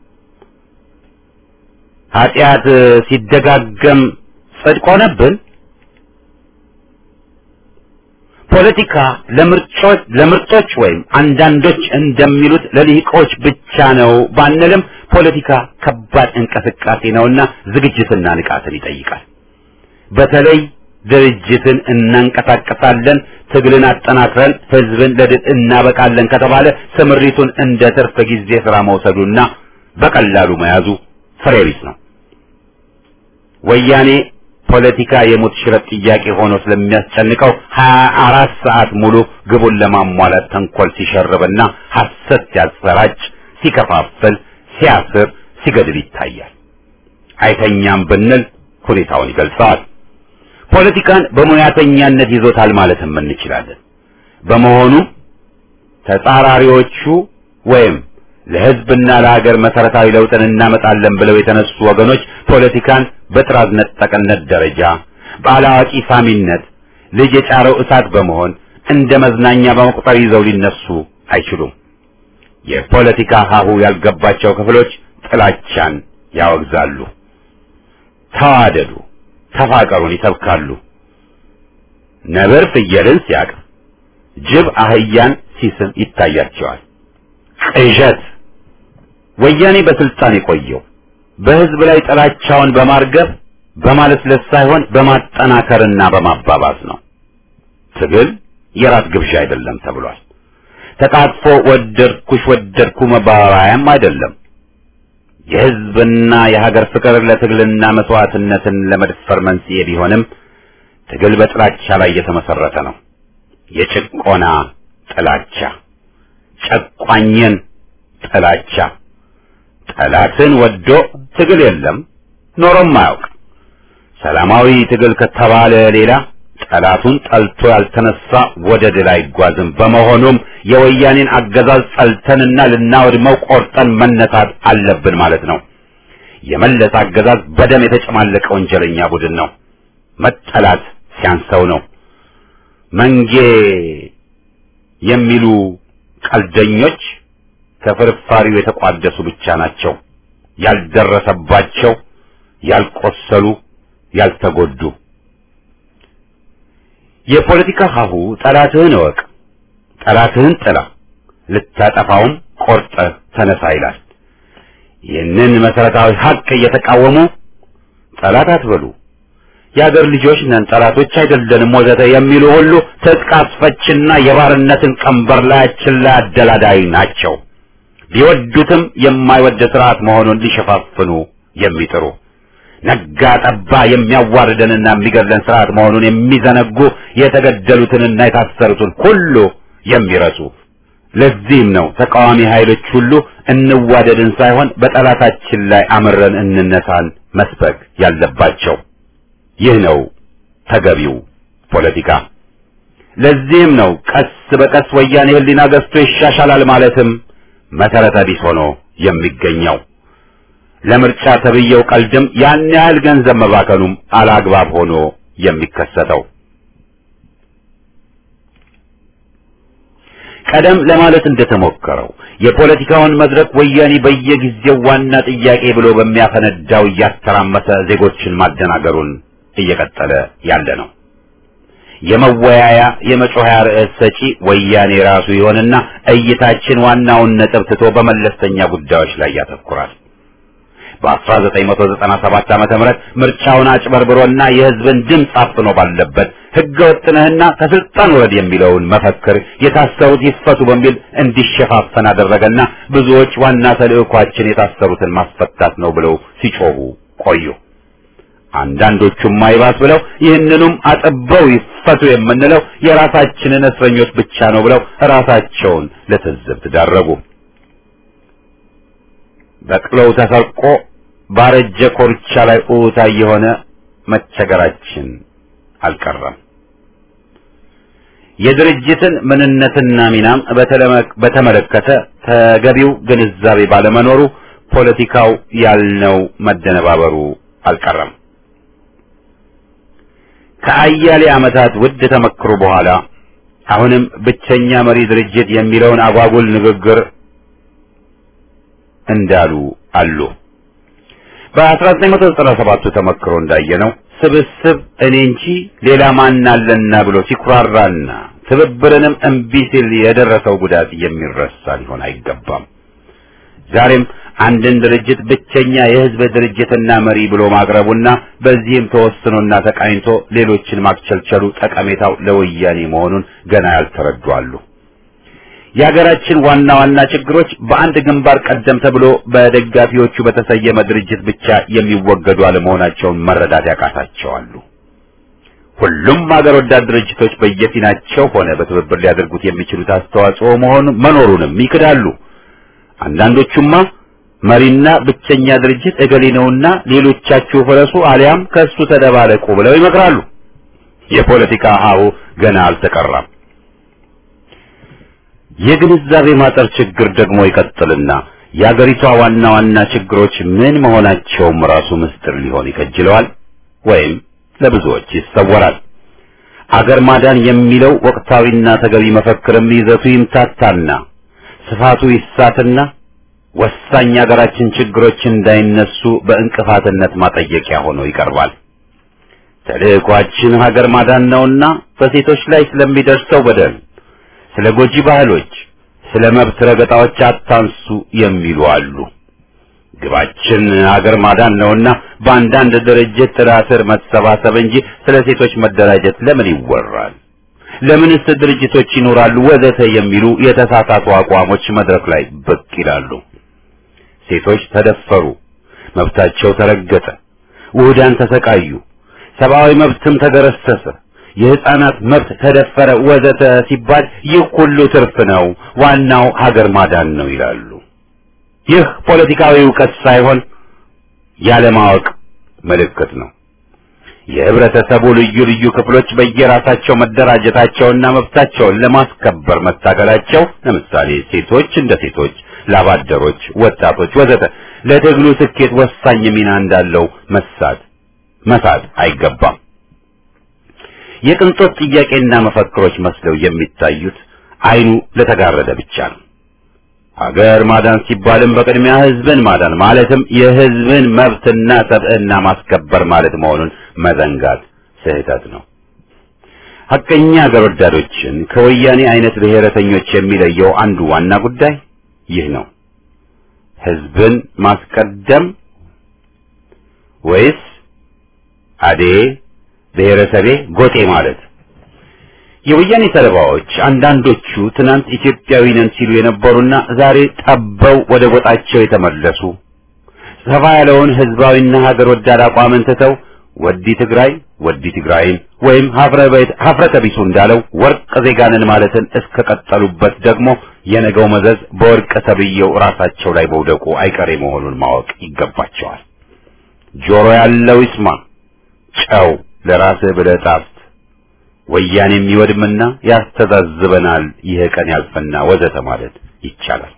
S6: ኃጢአት ሲደጋገም ጽድቅ ሆነብን? ፖለቲካ ለምርጮች ለምርጦች ወይም አንዳንዶች እንደሚሉት ለልሂቆች ብቻ ነው ባንልም ፖለቲካ ከባድ እንቅስቃሴ ነውና ዝግጅትና ንቃትን ይጠይቃል። በተለይ ድርጅትን እናንቀሳቀሳለን፣ ትግልን አጠናክረን ህዝብን ለድል እናበቃለን ከተባለ ስምሪቱን እንደ ትርፍ ጊዜ ስራ መውሰዱና በቀላሉ መያዙ ፍሬ ቢስ ነው። ወያኔ ፖለቲካ የሞት ሽረት ጥያቄ ሆኖ ስለሚያስጨንቀው ሀያ አራት ሰዓት ሙሉ ግቡን ለማሟላት ተንኮል ሲሸርብና ሐሰት ሲያሰራጭ፣ ሲከፋፍል፣ ሲያስር፣ ሲገድል ይታያል። አይተኛም ብንል ሁኔታውን ይገልጸዋል። ፖለቲካን በሙያተኛነት ይዞታል ማለትም እንችላለን። በመሆኑ ተጻራሪዎቹ ወይም ለህዝብና ለሀገር መሰረታዊ ለውጥን እናመጣለን ብለው የተነሱ ወገኖች ፖለቲካን በጥራዝ ነጠቅነት ደረጃ በአላዋቂ ሳሚነት ልጅ የጫረው እሳት በመሆን እንደ መዝናኛ በመቁጠር ይዘው ሊነሱ አይችሉም። የፖለቲካ ሀሁ ያልገባቸው ክፍሎች ጥላቻን ያወግዛሉ። ተዋደዱ፣ ተፋቀሩን ይሰብካሉ። ነብር ፍየልን ሲያቅፍ፣ ጅብ አህያን ሲስም ይታያቸዋል። ቅዠት ወያኔ በስልጣን የቆየው በህዝብ ላይ ጥላቻውን በማርገብ በማለስለስ ሳይሆን በማጠናከርና በማባባስ ነው። ትግል የራት ግብዣ አይደለም ተብሏል። ተቃጥፎ ወደድኩሽ ወደድኩ መባባያም አይደለም። የህዝብና የሀገር ፍቅር ለትግልና መስዋዕትነትን ለመድፈር መንስኤ ቢሆንም ትግል በጥላቻ ላይ የተመሰረተ ነው። የጭቆና ጥላቻ፣ ጨቋኝን ጥላቻ ጠላትን ወዶ ትግል የለም ኖሮም አያውቅ። ሰላማዊ ትግል ከተባለ ሌላ ጠላቱን ጠልቶ ያልተነሳ ወደ ድል አይጓዝም። በመሆኑም የወያኔን አገዛዝ ጠልተንና ልናወድመው ቆርጠን መነሳት አለብን ማለት ነው። የመለስ አገዛዝ በደም የተጨማለቀ ወንጀለኛ ቡድን ነው። መጠላት ሲያንሰው ነው። መንጌ የሚሉ ቀልደኞች ከፍርፋሪው የተቋደሱ ብቻ ናቸው። ያልደረሰባቸው፣ ያልቆሰሉ፣ ያልተጎዱ። የፖለቲካ ሀሁ ጠላትህን እወቅ፣ ጠላትህን ጥላ፣ ልታጠፋውም ቆርጠህ ተነሳ ይላል። ይህንን መሰረታዊ ሀቅ እየተቃወሙ ጠላት አትበሉ፣ የአገር ልጆች ነን፣ ጠላቶች አይደለንም ወዘተ የሚሉ ሁሉ ትጥቅ አስፈችና የባርነትን ቀንበር ላያችን ላይ አደላዳይ ናቸው። ቢወዱትም የማይወድ ስርዓት መሆኑን ሊሸፋፍኑ የሚጥሩ ነጋ ጠባ የሚያዋርደንና የሚገድለን ስርዓት መሆኑን የሚዘነጉ የተገደሉትንና የታሰሩትን ሁሉ የሚረሱ ለዚህም ነው ተቃዋሚ ኃይሎች ሁሉ እንዋደድን ሳይሆን በጠላታችን ላይ አምረን እንነሳን መስበክ ያለባቸው። ይህ ነው ተገቢው ፖለቲካ። ለዚህም ነው ቀስ በቀስ ወያኔ ሕሊና ገዝቶ ይሻሻላል ማለትም መሰረተ ቢስ ሆኖ የሚገኘው። ለምርጫ ተብየው ቀልድም ያን ያህል ገንዘብ መባከኑም አላግባብ ሆኖ የሚከሰተው ቀደም ለማለት እንደተሞከረው የፖለቲካውን መድረክ ወያኔ በየጊዜው ዋና ጥያቄ ብሎ በሚያፈነዳው እያተራመሰ ዜጎችን ማደናገሩን እየቀጠለ ያለ ነው። የመወያያ የመጮኸያ ርዕስ ሰጪ ወያኔ ራሱ ይሆንና እይታችን ዋናውን ነጥብ ትቶ በመለስተኛ ጉዳዮች ላይ ያተኩራል። በ1997 ዓመተ ምህረት ምርጫውን አጭበርብሮና የሕዝብን ድምፅ አፍኖ ባለበት ሕገ ወጥነህና ከስልጣን ውረድ የሚለውን መፈክር የታሰሩት ይፈቱ በሚል እንዲሸፋፈን አደረገና ብዙዎች ዋና ተልዕኳችን የታሰሩትን ማስፈታት ነው ብለው ሲጮሁ ቆዩ። አንዳንዶቹም አይባስ ብለው ይህንኑም አጥበው ይፈቱ የምንለው የራሳችንን እስረኞች ብቻ ነው ብለው ራሳቸውን ለትዝብት ዳረጉ። በቅሎው ተሰርቆ ባረጀ ኮርቻ ላይ ኡታ የሆነ መቸገራችን አልቀረም። የድርጅትን ምንነትና ሚናም በተመለከተ ተገቢው ግንዛቤ ባለመኖሩ ፖለቲካው ያልነው መደነባበሩ አልቀረም። ከአያሌ ዓመታት ውድ ተመክሮ በኋላ አሁንም ብቸኛ መሪ ድርጅት የሚለውን አጓጉል ንግግር እንዳሉ አሉ። በ1997 ተመክሮ እንዳየነው ስብስብ እኔ እንጂ ሌላ ማን አለና ብሎ ሲኩራራና ትብብርንም እምቢ ሲል የደረሰው ጉዳት የሚረሳ ሊሆን አይገባም። ዛሬም አንድን ድርጅት ብቸኛ የሕዝብ ድርጅትና መሪ ብሎ ማቅረቡና በዚህም ተወስኖና ተቃኝቶ ሌሎችን ማክቸልቸሉ ጠቀሜታው ለወያኔ መሆኑን ገና ያልተረዱ አሉ። የሀገራችን ዋና ዋና ችግሮች በአንድ ግንባር ቀደም ተብሎ በደጋፊዎቹ በተሰየመ ድርጅት ብቻ የሚወገዱ አለመሆናቸውን መረዳት ያቃታቸዋሉ። ሁሉም ሀገር ወዳድ ድርጅቶች በየፊናቸው ሆነ በትብብር ሊያደርጉት የሚችሉት አስተዋጽኦ መሆኑ መኖሩንም ይክዳሉ። አንዳንዶቹማ መሪና ብቸኛ ድርጅት እገሌ ነውና ሌሎቻችሁ ፍረሱ አሊያም ከእሱ ተደባለቁ ብለው ይመክራሉ። የፖለቲካ ሀሁ ገና አልተቀራም። የግንዛቤ ማጠር ችግር ደግሞ ይቀጥልና የአገሪቷ ዋና ዋና ችግሮች ምን መሆናቸውም ራሱ ምስጢር ሊሆን ይከጅለዋል ወይም ለብዙዎች ይሰወራል። አገር ማዳን የሚለው ወቅታዊና ተገቢ መፈክርም ይዘቱ ይምታታና ስፋቱ ይሳትና ወሳኝ የአገራችን ችግሮች እንዳይነሱ በእንቅፋትነት ማጠየቂያ ሆኖ ይቀርባል። ተልዕኳችን ሀገር ማዳን ነውና በሴቶች ላይ ስለሚደርሰው በደል ስለ ጎጂ ባህሎች፣ ስለ መብት ረገጣዎች አታንሱ የሚሉ አሉ። ግባችን ሀገር ማዳን ነውና በአንዳንድ ድርጅት ጥላ ስር መሰባሰብ እንጂ ስለ ሴቶች መደራጀት ለምን ይወራል? ለምንስ ድርጅቶች ይኖራሉ? ወዘተ የሚሉ የተሳሳቱ አቋሞች መድረክ ላይ ብቅ ይላሉ። ሴቶች ተደፈሩ፣ መብታቸው ተረገጠ፣ ውህዳን ተሰቃዩ፣ ሰብአዊ መብትም ተገረሰሰ የህፃናት መብት ተደፈረ ወዘተ ሲባል ይህ ሁሉ ትርፍ ነው፣ ዋናው ሀገር ማዳን ነው ይላሉ። ይህ ፖለቲካዊ እውቀት ሳይሆን ያለማወቅ ምልክት ነው። የህብረተሰቡ ልዩ ልዩ ክፍሎች በየራሳቸው መደራጀታቸውና መብታቸውን ለማስከበር መታገላቸው ለምሳሌ ሴቶች እንደ ሴቶች፣ ላባደሮች፣ ወጣቶች ወዘተ ለትግሉ ስኬት ወሳኝ ሚና እንዳለው መሳት መሳት አይገባም። የቅንጦት ጥያቄና መፈክሮች መስለው የሚታዩት አይኑ ለተጋረደ ብቻ ነው። ሀገር ማዳን ሲባልም በቅድሚያ ህዝብን ማዳን ማለትም የህዝብን መብትና ሰብዕና ማስከበር ማለት መሆኑን መዘንጋት ስህተት ነው። ሐቀኛ ሀገር ወዳዶችን ከወያኔ አይነት ብሔረተኞች የሚለየው አንዱ ዋና ጉዳይ ይህ ነው። ህዝብን ማስቀደም ወይስ አዴ ብሔረሰቤ ጎጤ ማለት? የወያኔ ሰለባዎች አንዳንዶቹ ትናንት ኢትዮጵያዊ ነን ሲሉ የነበሩና ዛሬ ጠበው ወደ ጎጣቸው የተመለሱ ሰፋ ያለውን ህዝባዊና ሀገር ወዳድ አቋምን ትተው ወዲ ትግራይ ወዲ ትግራይን ወይም ሀፍረተ ቢሱ እንዳለው ወርቅ ዜጋንን ማለትን እስከቀጠሉበት ደግሞ የነገው መዘዝ በወርቅ ተብዬው ራሳቸው ላይ መውደቁ አይቀሬ መሆኑን ማወቅ ይገባቸዋል። ጆሮ ያለው ይስማ፣ ጨው ለራስህ ብለህ ጣፍ ወያኔ የሚወድምና ያስተዛዝበናል፣ ይህ ቀን ያልፈና ወዘተ ማለት ይቻላል።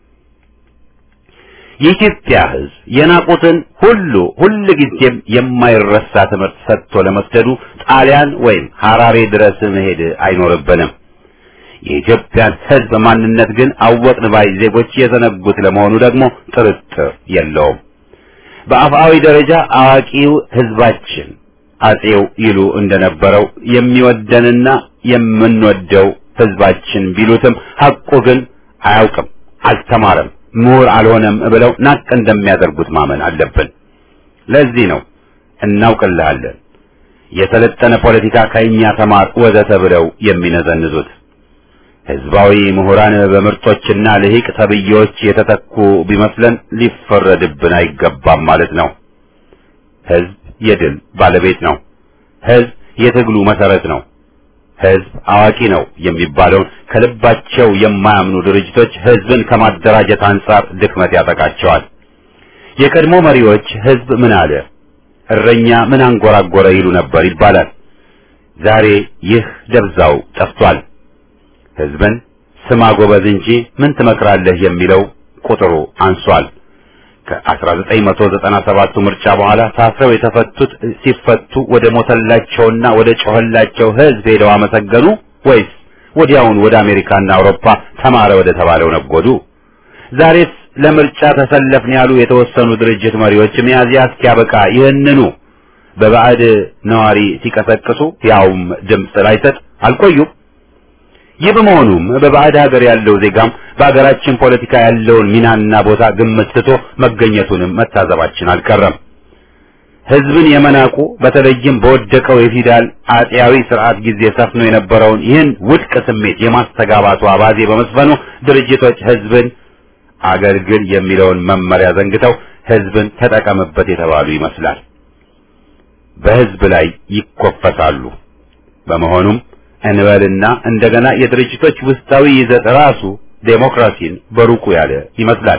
S6: የኢትዮጵያ ህዝብ የናቁትን ሁሉ ሁል ጊዜም የማይረሳ ትምህርት ሰጥቶ ለመስደዱ ጣሊያን ወይም ሐራሬ ድረስ መሄድ አይኖርብንም። የኢትዮጵያን ህዝብ ማንነት ግን አወቅን ባይ ዜጎች የዘነጉት ለመሆኑ ደግሞ ጥርጥር የለውም። በአፍአዊ ደረጃ አዋቂው ህዝባችን አጼው ይሉ እንደነበረው የሚወደንና የምንወደው ህዝባችን ቢሉትም ሐቁ ግን አያውቅም፣ አልተማረም፣ ምሁር አልሆነም ብለው ናቅ እንደሚያደርጉት ማመን አለብን። ለዚህ ነው እናውቅልሃለን፣ የሰለጠነ ፖለቲካ ከእኛ ተማር ወዘተ ብለው የሚነዘንዙት። ህዝባዊ ምሁራን በምርጦችና ልሂቅ ተብዬዎች የተተኩ ቢመስለን ሊፈረድብን አይገባም ማለት ነው። ህዝብ የድል ባለቤት ነው። ህዝብ የትግሉ መሰረት ነው። ህዝብ አዋቂ ነው የሚባለውን ከልባቸው የማያምኑ ድርጅቶች ህዝብን ከማደራጀት አንጻር ድክመት ያጠቃቸዋል። የቀድሞ መሪዎች ህዝብ ምን አለ፣ እረኛ ምን አንጎራጎረ ይሉ ነበር ይባላል። ዛሬ ይህ ደብዛው ጠፍቷል። ህዝብን ስማ ጎበዝ እንጂ ምን ትመክራለህ የሚለው ቁጥሩ አንሷል። ከ1997 ምርጫ በኋላ ታስረው የተፈቱት ሲፈቱ ወደ ሞተላቸውና ወደ ጮኸላቸው ህዝብ ሄደው አመሰገኑ ወይስ ወዲያውን ወደ አሜሪካና አውሮፓ ተማረ ወደ ተባለው ነጎዱ? ዛሬስ ለምርጫ ተሰለፍን ያሉ የተወሰኑ ድርጅት መሪዎች ሚያዝያ እስኪያበቃ ይህንኑ በባዕድ ነዋሪ ሲቀሰቅሱ ያውም ድምፅ ላይሰጥ አልቆዩም። ይህ በመሆኑም በባዕድ ሀገር ያለው ዜጋም በሀገራችን ፖለቲካ ያለውን ሚናና ቦታ ግምት ስቶ መገኘቱንም መታዘባችን አልቀረም። ህዝብን የመናቁ በተለይም በወደቀው የፊውዳል አጤያዊ ስርዓት ጊዜ ሰፍኖ የነበረውን ይህን ውድቅ ስሜት የማስተጋባቱ አባዜ በመስፈኑ ድርጅቶች ህዝብን አገልግል የሚለውን መመሪያ ዘንግተው ህዝብን ተጠቀምበት የተባሉ ይመስላል። በህዝብ ላይ ይኮፈሳሉ። በመሆኑም እንበልና እንደገና የድርጅቶች ውስጣዊ ይዘት ራሱ ዴሞክራሲን በሩቁ ያለ ይመስላል።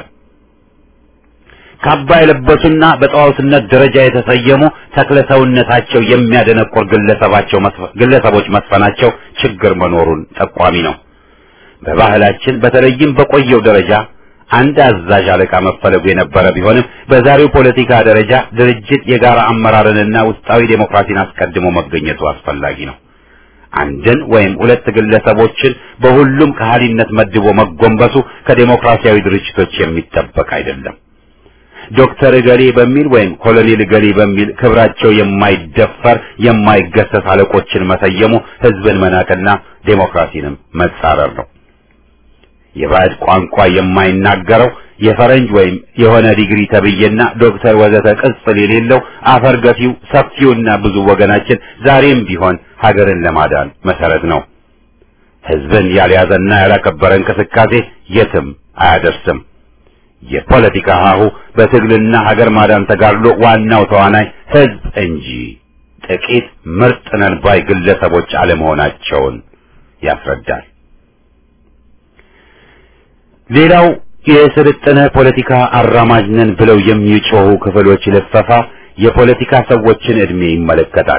S6: ካባ የለበሱና በጣዖትነት ደረጃ የተሰየሙ ተክለ ሰውነታቸው የሚያደነቁር ግለሰባቸው ግለሰቦች መስፈናቸው ችግር መኖሩን ጠቋሚ ነው። በባህላችን በተለይም በቆየው ደረጃ አንድ አዛዥ አለቃ መፈለጉ የነበረ ቢሆንም በዛሬው ፖለቲካ ደረጃ ድርጅት የጋራ አመራርንና ውስጣዊ ዴሞክራሲን አስቀድሞ መገኘቱ አስፈላጊ ነው። አንድን ወይም ሁለት ግለሰቦችን በሁሉም ከሃሊነት መድቦ መጎንበሱ ከዴሞክራሲያዊ ድርጅቶች የሚጠበቅ አይደለም። ዶክተር እገሌ በሚል ወይም ኮሎኔል እገሌ በሚል ክብራቸው የማይደፈር የማይገሰስ አለቆችን መሰየሙ ህዝብን መናቅና ዴሞክራሲንም መጻረር ነው። የባዕድ ቋንቋ የማይናገረው የፈረንጅ ወይም የሆነ ዲግሪ ተብዬና ዶክተር ወዘተ ቅጽል የሌለው አፈር ገፊው ሰፊውና ብዙ ወገናችን ዛሬም ቢሆን ሀገርን ለማዳን መሰረት ነው። ህዝብን ያልያዘና ያላከበረ እንቅስቃሴ የትም አያደርስም። የፖለቲካ ሀሁ በትግልና ሀገር ማዳን ተጋድሎ ዋናው ተዋናይ ህዝብ እንጂ ጥቂት ምርጥ ነን ባይ ግለሰቦች አለመሆናቸውን ያስረዳል። ሌላው የስልጠነ ፖለቲካ አራማጅ ነን ብለው የሚጮሁ ክፍሎች ልፈፋ የፖለቲካ ሰዎችን ዕድሜ ይመለከታል።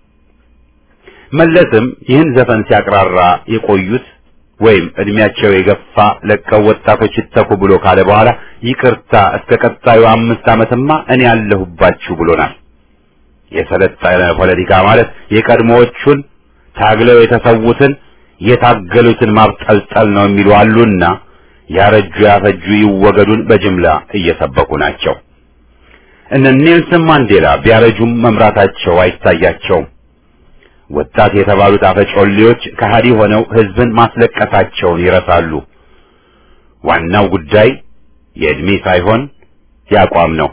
S6: መለስም ይህን ዘፈን ሲያቅራራ የቆዩት ወይም እድሜያቸው የገፋ ለቀው ወጣቶች ይተኩ ብሎ ካለ በኋላ ይቅርታ እስከ ቀጣዩ አምስት ዓመትማ እኔ ያለሁባችሁ ብሎናል። የሰለጠነ ፖለቲካ ማለት የቀድሞዎቹን ታግለው የተሰዉትን የታገሉትን ማብጠልጠል ነው የሚሉ አሉና ያረጁ ያፈጁ ይወገዱን በጅምላ እየሰበኩ ናቸው። እነ ኔልሰን ማንዴላ ቢያረጁም መምራታቸው አይታያቸውም። ወጣት የተባሉት አፈጮሌዎች ከሃዲ ሆነው ህዝብን ማስለቀሳቸውን ይረሳሉ። ዋናው ጉዳይ የዕድሜ ሳይሆን ያቋም ነው።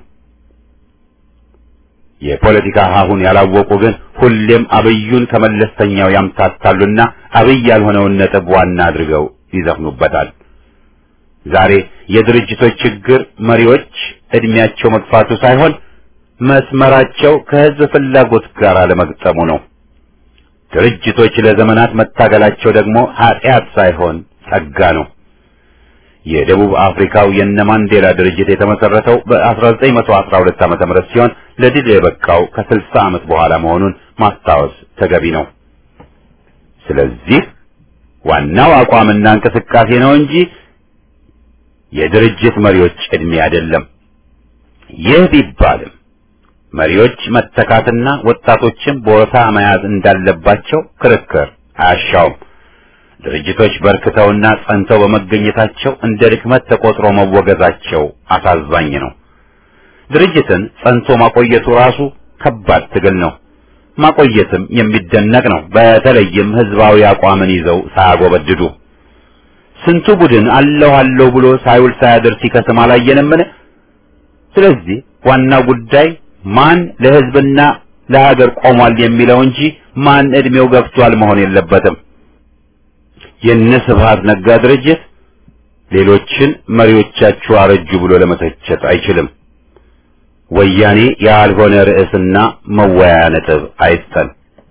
S6: የፖለቲካ ሀሁን ያላወቁ ግን ሁሌም አብዩን ከመለስተኛው ያምታታሉና አብይ ያልሆነውን ነጥብ ዋና አድርገው ይዘፍኑበታል። ዛሬ የድርጅቶች ችግር መሪዎች እድሜያቸው መግፋቱ ሳይሆን መስመራቸው ከህዝብ ፍላጎት ጋር አለመግጠሙ ነው። ድርጅቶች ለዘመናት መታገላቸው ደግሞ ኃጢአት ሳይሆን ጸጋ ነው። የደቡብ አፍሪካው የነ ማንዴላ ድርጅት የተመሰረተው በ1912 ዓመተ ምህረት ሲሆን ለድል የበቃው ከ60 ዓመት በኋላ መሆኑን ማስታወስ ተገቢ ነው። ስለዚህ ዋናው አቋምና እንቅስቃሴ ነው እንጂ የድርጅት መሪዎች ዕድሜ አይደለም። ይህ ቢባልም መሪዎች መተካትና ወጣቶችን ቦታ መያዝ እንዳለባቸው ክርክር አያሻውም። ድርጅቶች በርክተውና ጸንተው በመገኘታቸው እንደ ድክመት ተቆጥሮ መወገዛቸው አሳዛኝ ነው። ድርጅትን ጸንቶ ማቆየቱ ራሱ ከባድ ትግል ነው። ማቆየትም የሚደነቅ ነው። በተለይም ህዝባዊ አቋምን ይዘው ሳያጎበድዱ ስንቱ ቡድን አለሁ አለሁ ብሎ ሳይውል ሳያድር ሲከስም አላየንምን? ስለዚህ ዋናው ጉዳይ ማን ለህዝብና ለሀገር ቆሟል የሚለው እንጂ ማን እድሜው ገፍቷል መሆን የለበትም። የነ ስብሃት ነጋ ድርጅት ሌሎችን መሪዎቻችሁ አረጁ ብሎ ለመተቸት አይችልም። ወያኔ ያልሆነ ርዕስና መወያያ ነጥብ አይስጠን።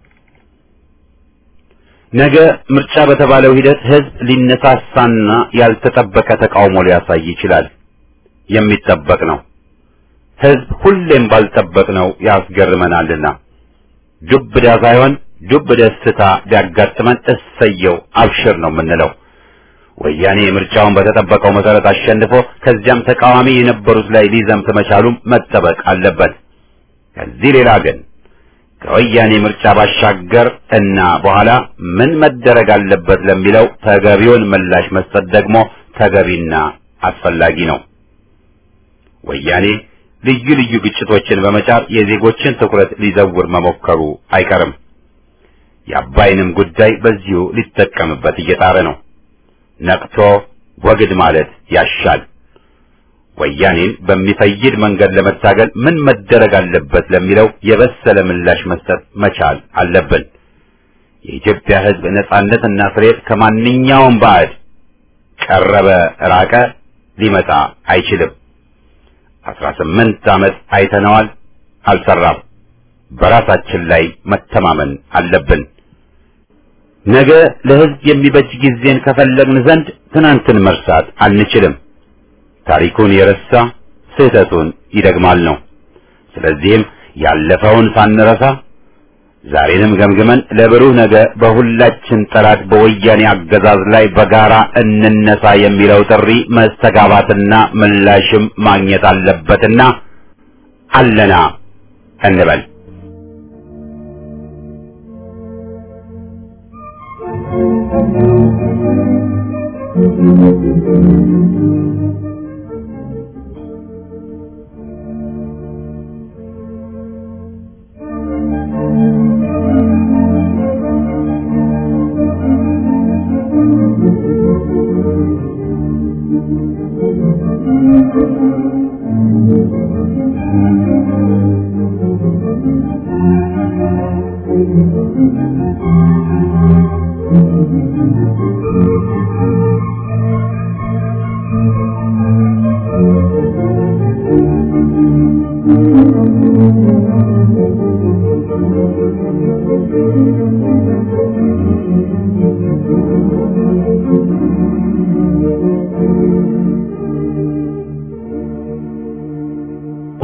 S6: ነገ ምርጫ በተባለው ሂደት ህዝብ ሊነሳሳና ያልተጠበቀ ተቃውሞ ሊያሳይ ይችላል። የሚጠበቅ ነው። ህዝብ ሁሌም ባልጠበቅነው ያስገርመናልና ዱብዳ ሳይሆን ዱብ ደስታ ቢያጋጥመን እሰየው አብሽር ነው የምንለው። ወያኔ ምርጫውን በተጠበቀው መሰረት አሸንፎ ከዚያም ተቃዋሚ የነበሩት ላይ ሊዘምት መቻሉም መጠበቅ አለበት። ከዚህ ሌላ ግን ከወያኔ ምርጫ ባሻገር እና በኋላ ምን መደረግ አለበት ለሚለው ተገቢውን ምላሽ መስጠት ደግሞ ተገቢና አስፈላጊ ነው። ወያኔ ልዩ ልዩ ግጭቶችን በመጫር የዜጎችን ትኩረት ሊዘውር መሞከሩ አይቀርም። የአባይንም ጉዳይ በዚሁ ሊጠቀምበት እየጣረ ነው። ነቅቶ ወግድ ማለት ያሻል። ወያኔን በሚፈይድ መንገድ ለመታገል ምን መደረግ አለበት ለሚለው የበሰለ ምላሽ መስጠት መቻል አለብን። የኢትዮጵያ ሕዝብ ነጻነትና ፍሬት ከማንኛውም ባዕድ ቀረበ ራቀ ሊመጣ አይችልም። አስራ ስምንት ዓመት አይተነዋል፣ አልሰራም። በራሳችን ላይ መተማመን አለብን። ነገ ለሕዝብ የሚበጅ ጊዜን ከፈለግን ዘንድ ትናንትን መርሳት አንችልም። ታሪኩን የረሳ ስህተቱን ይደግማል ነው። ስለዚህም ያለፈውን ሳንረሳ ዛሬንም ገምግመን ለብሩህ ነገ በሁላችን ጠላት በወያኔ አገዛዝ ላይ በጋራ እንነሳ የሚለው ጥሪ መስተጋባትና ምላሽም ማግኘት አለበትና አለና እንበል።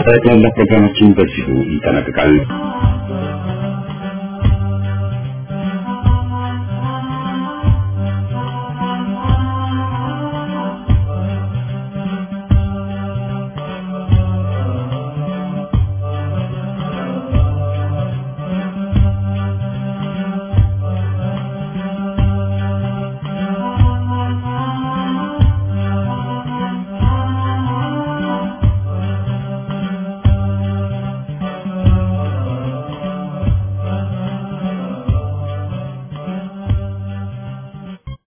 S7: ጠቅላላ ፕሮግራማችን በዚሁ ይጠናቀቃል።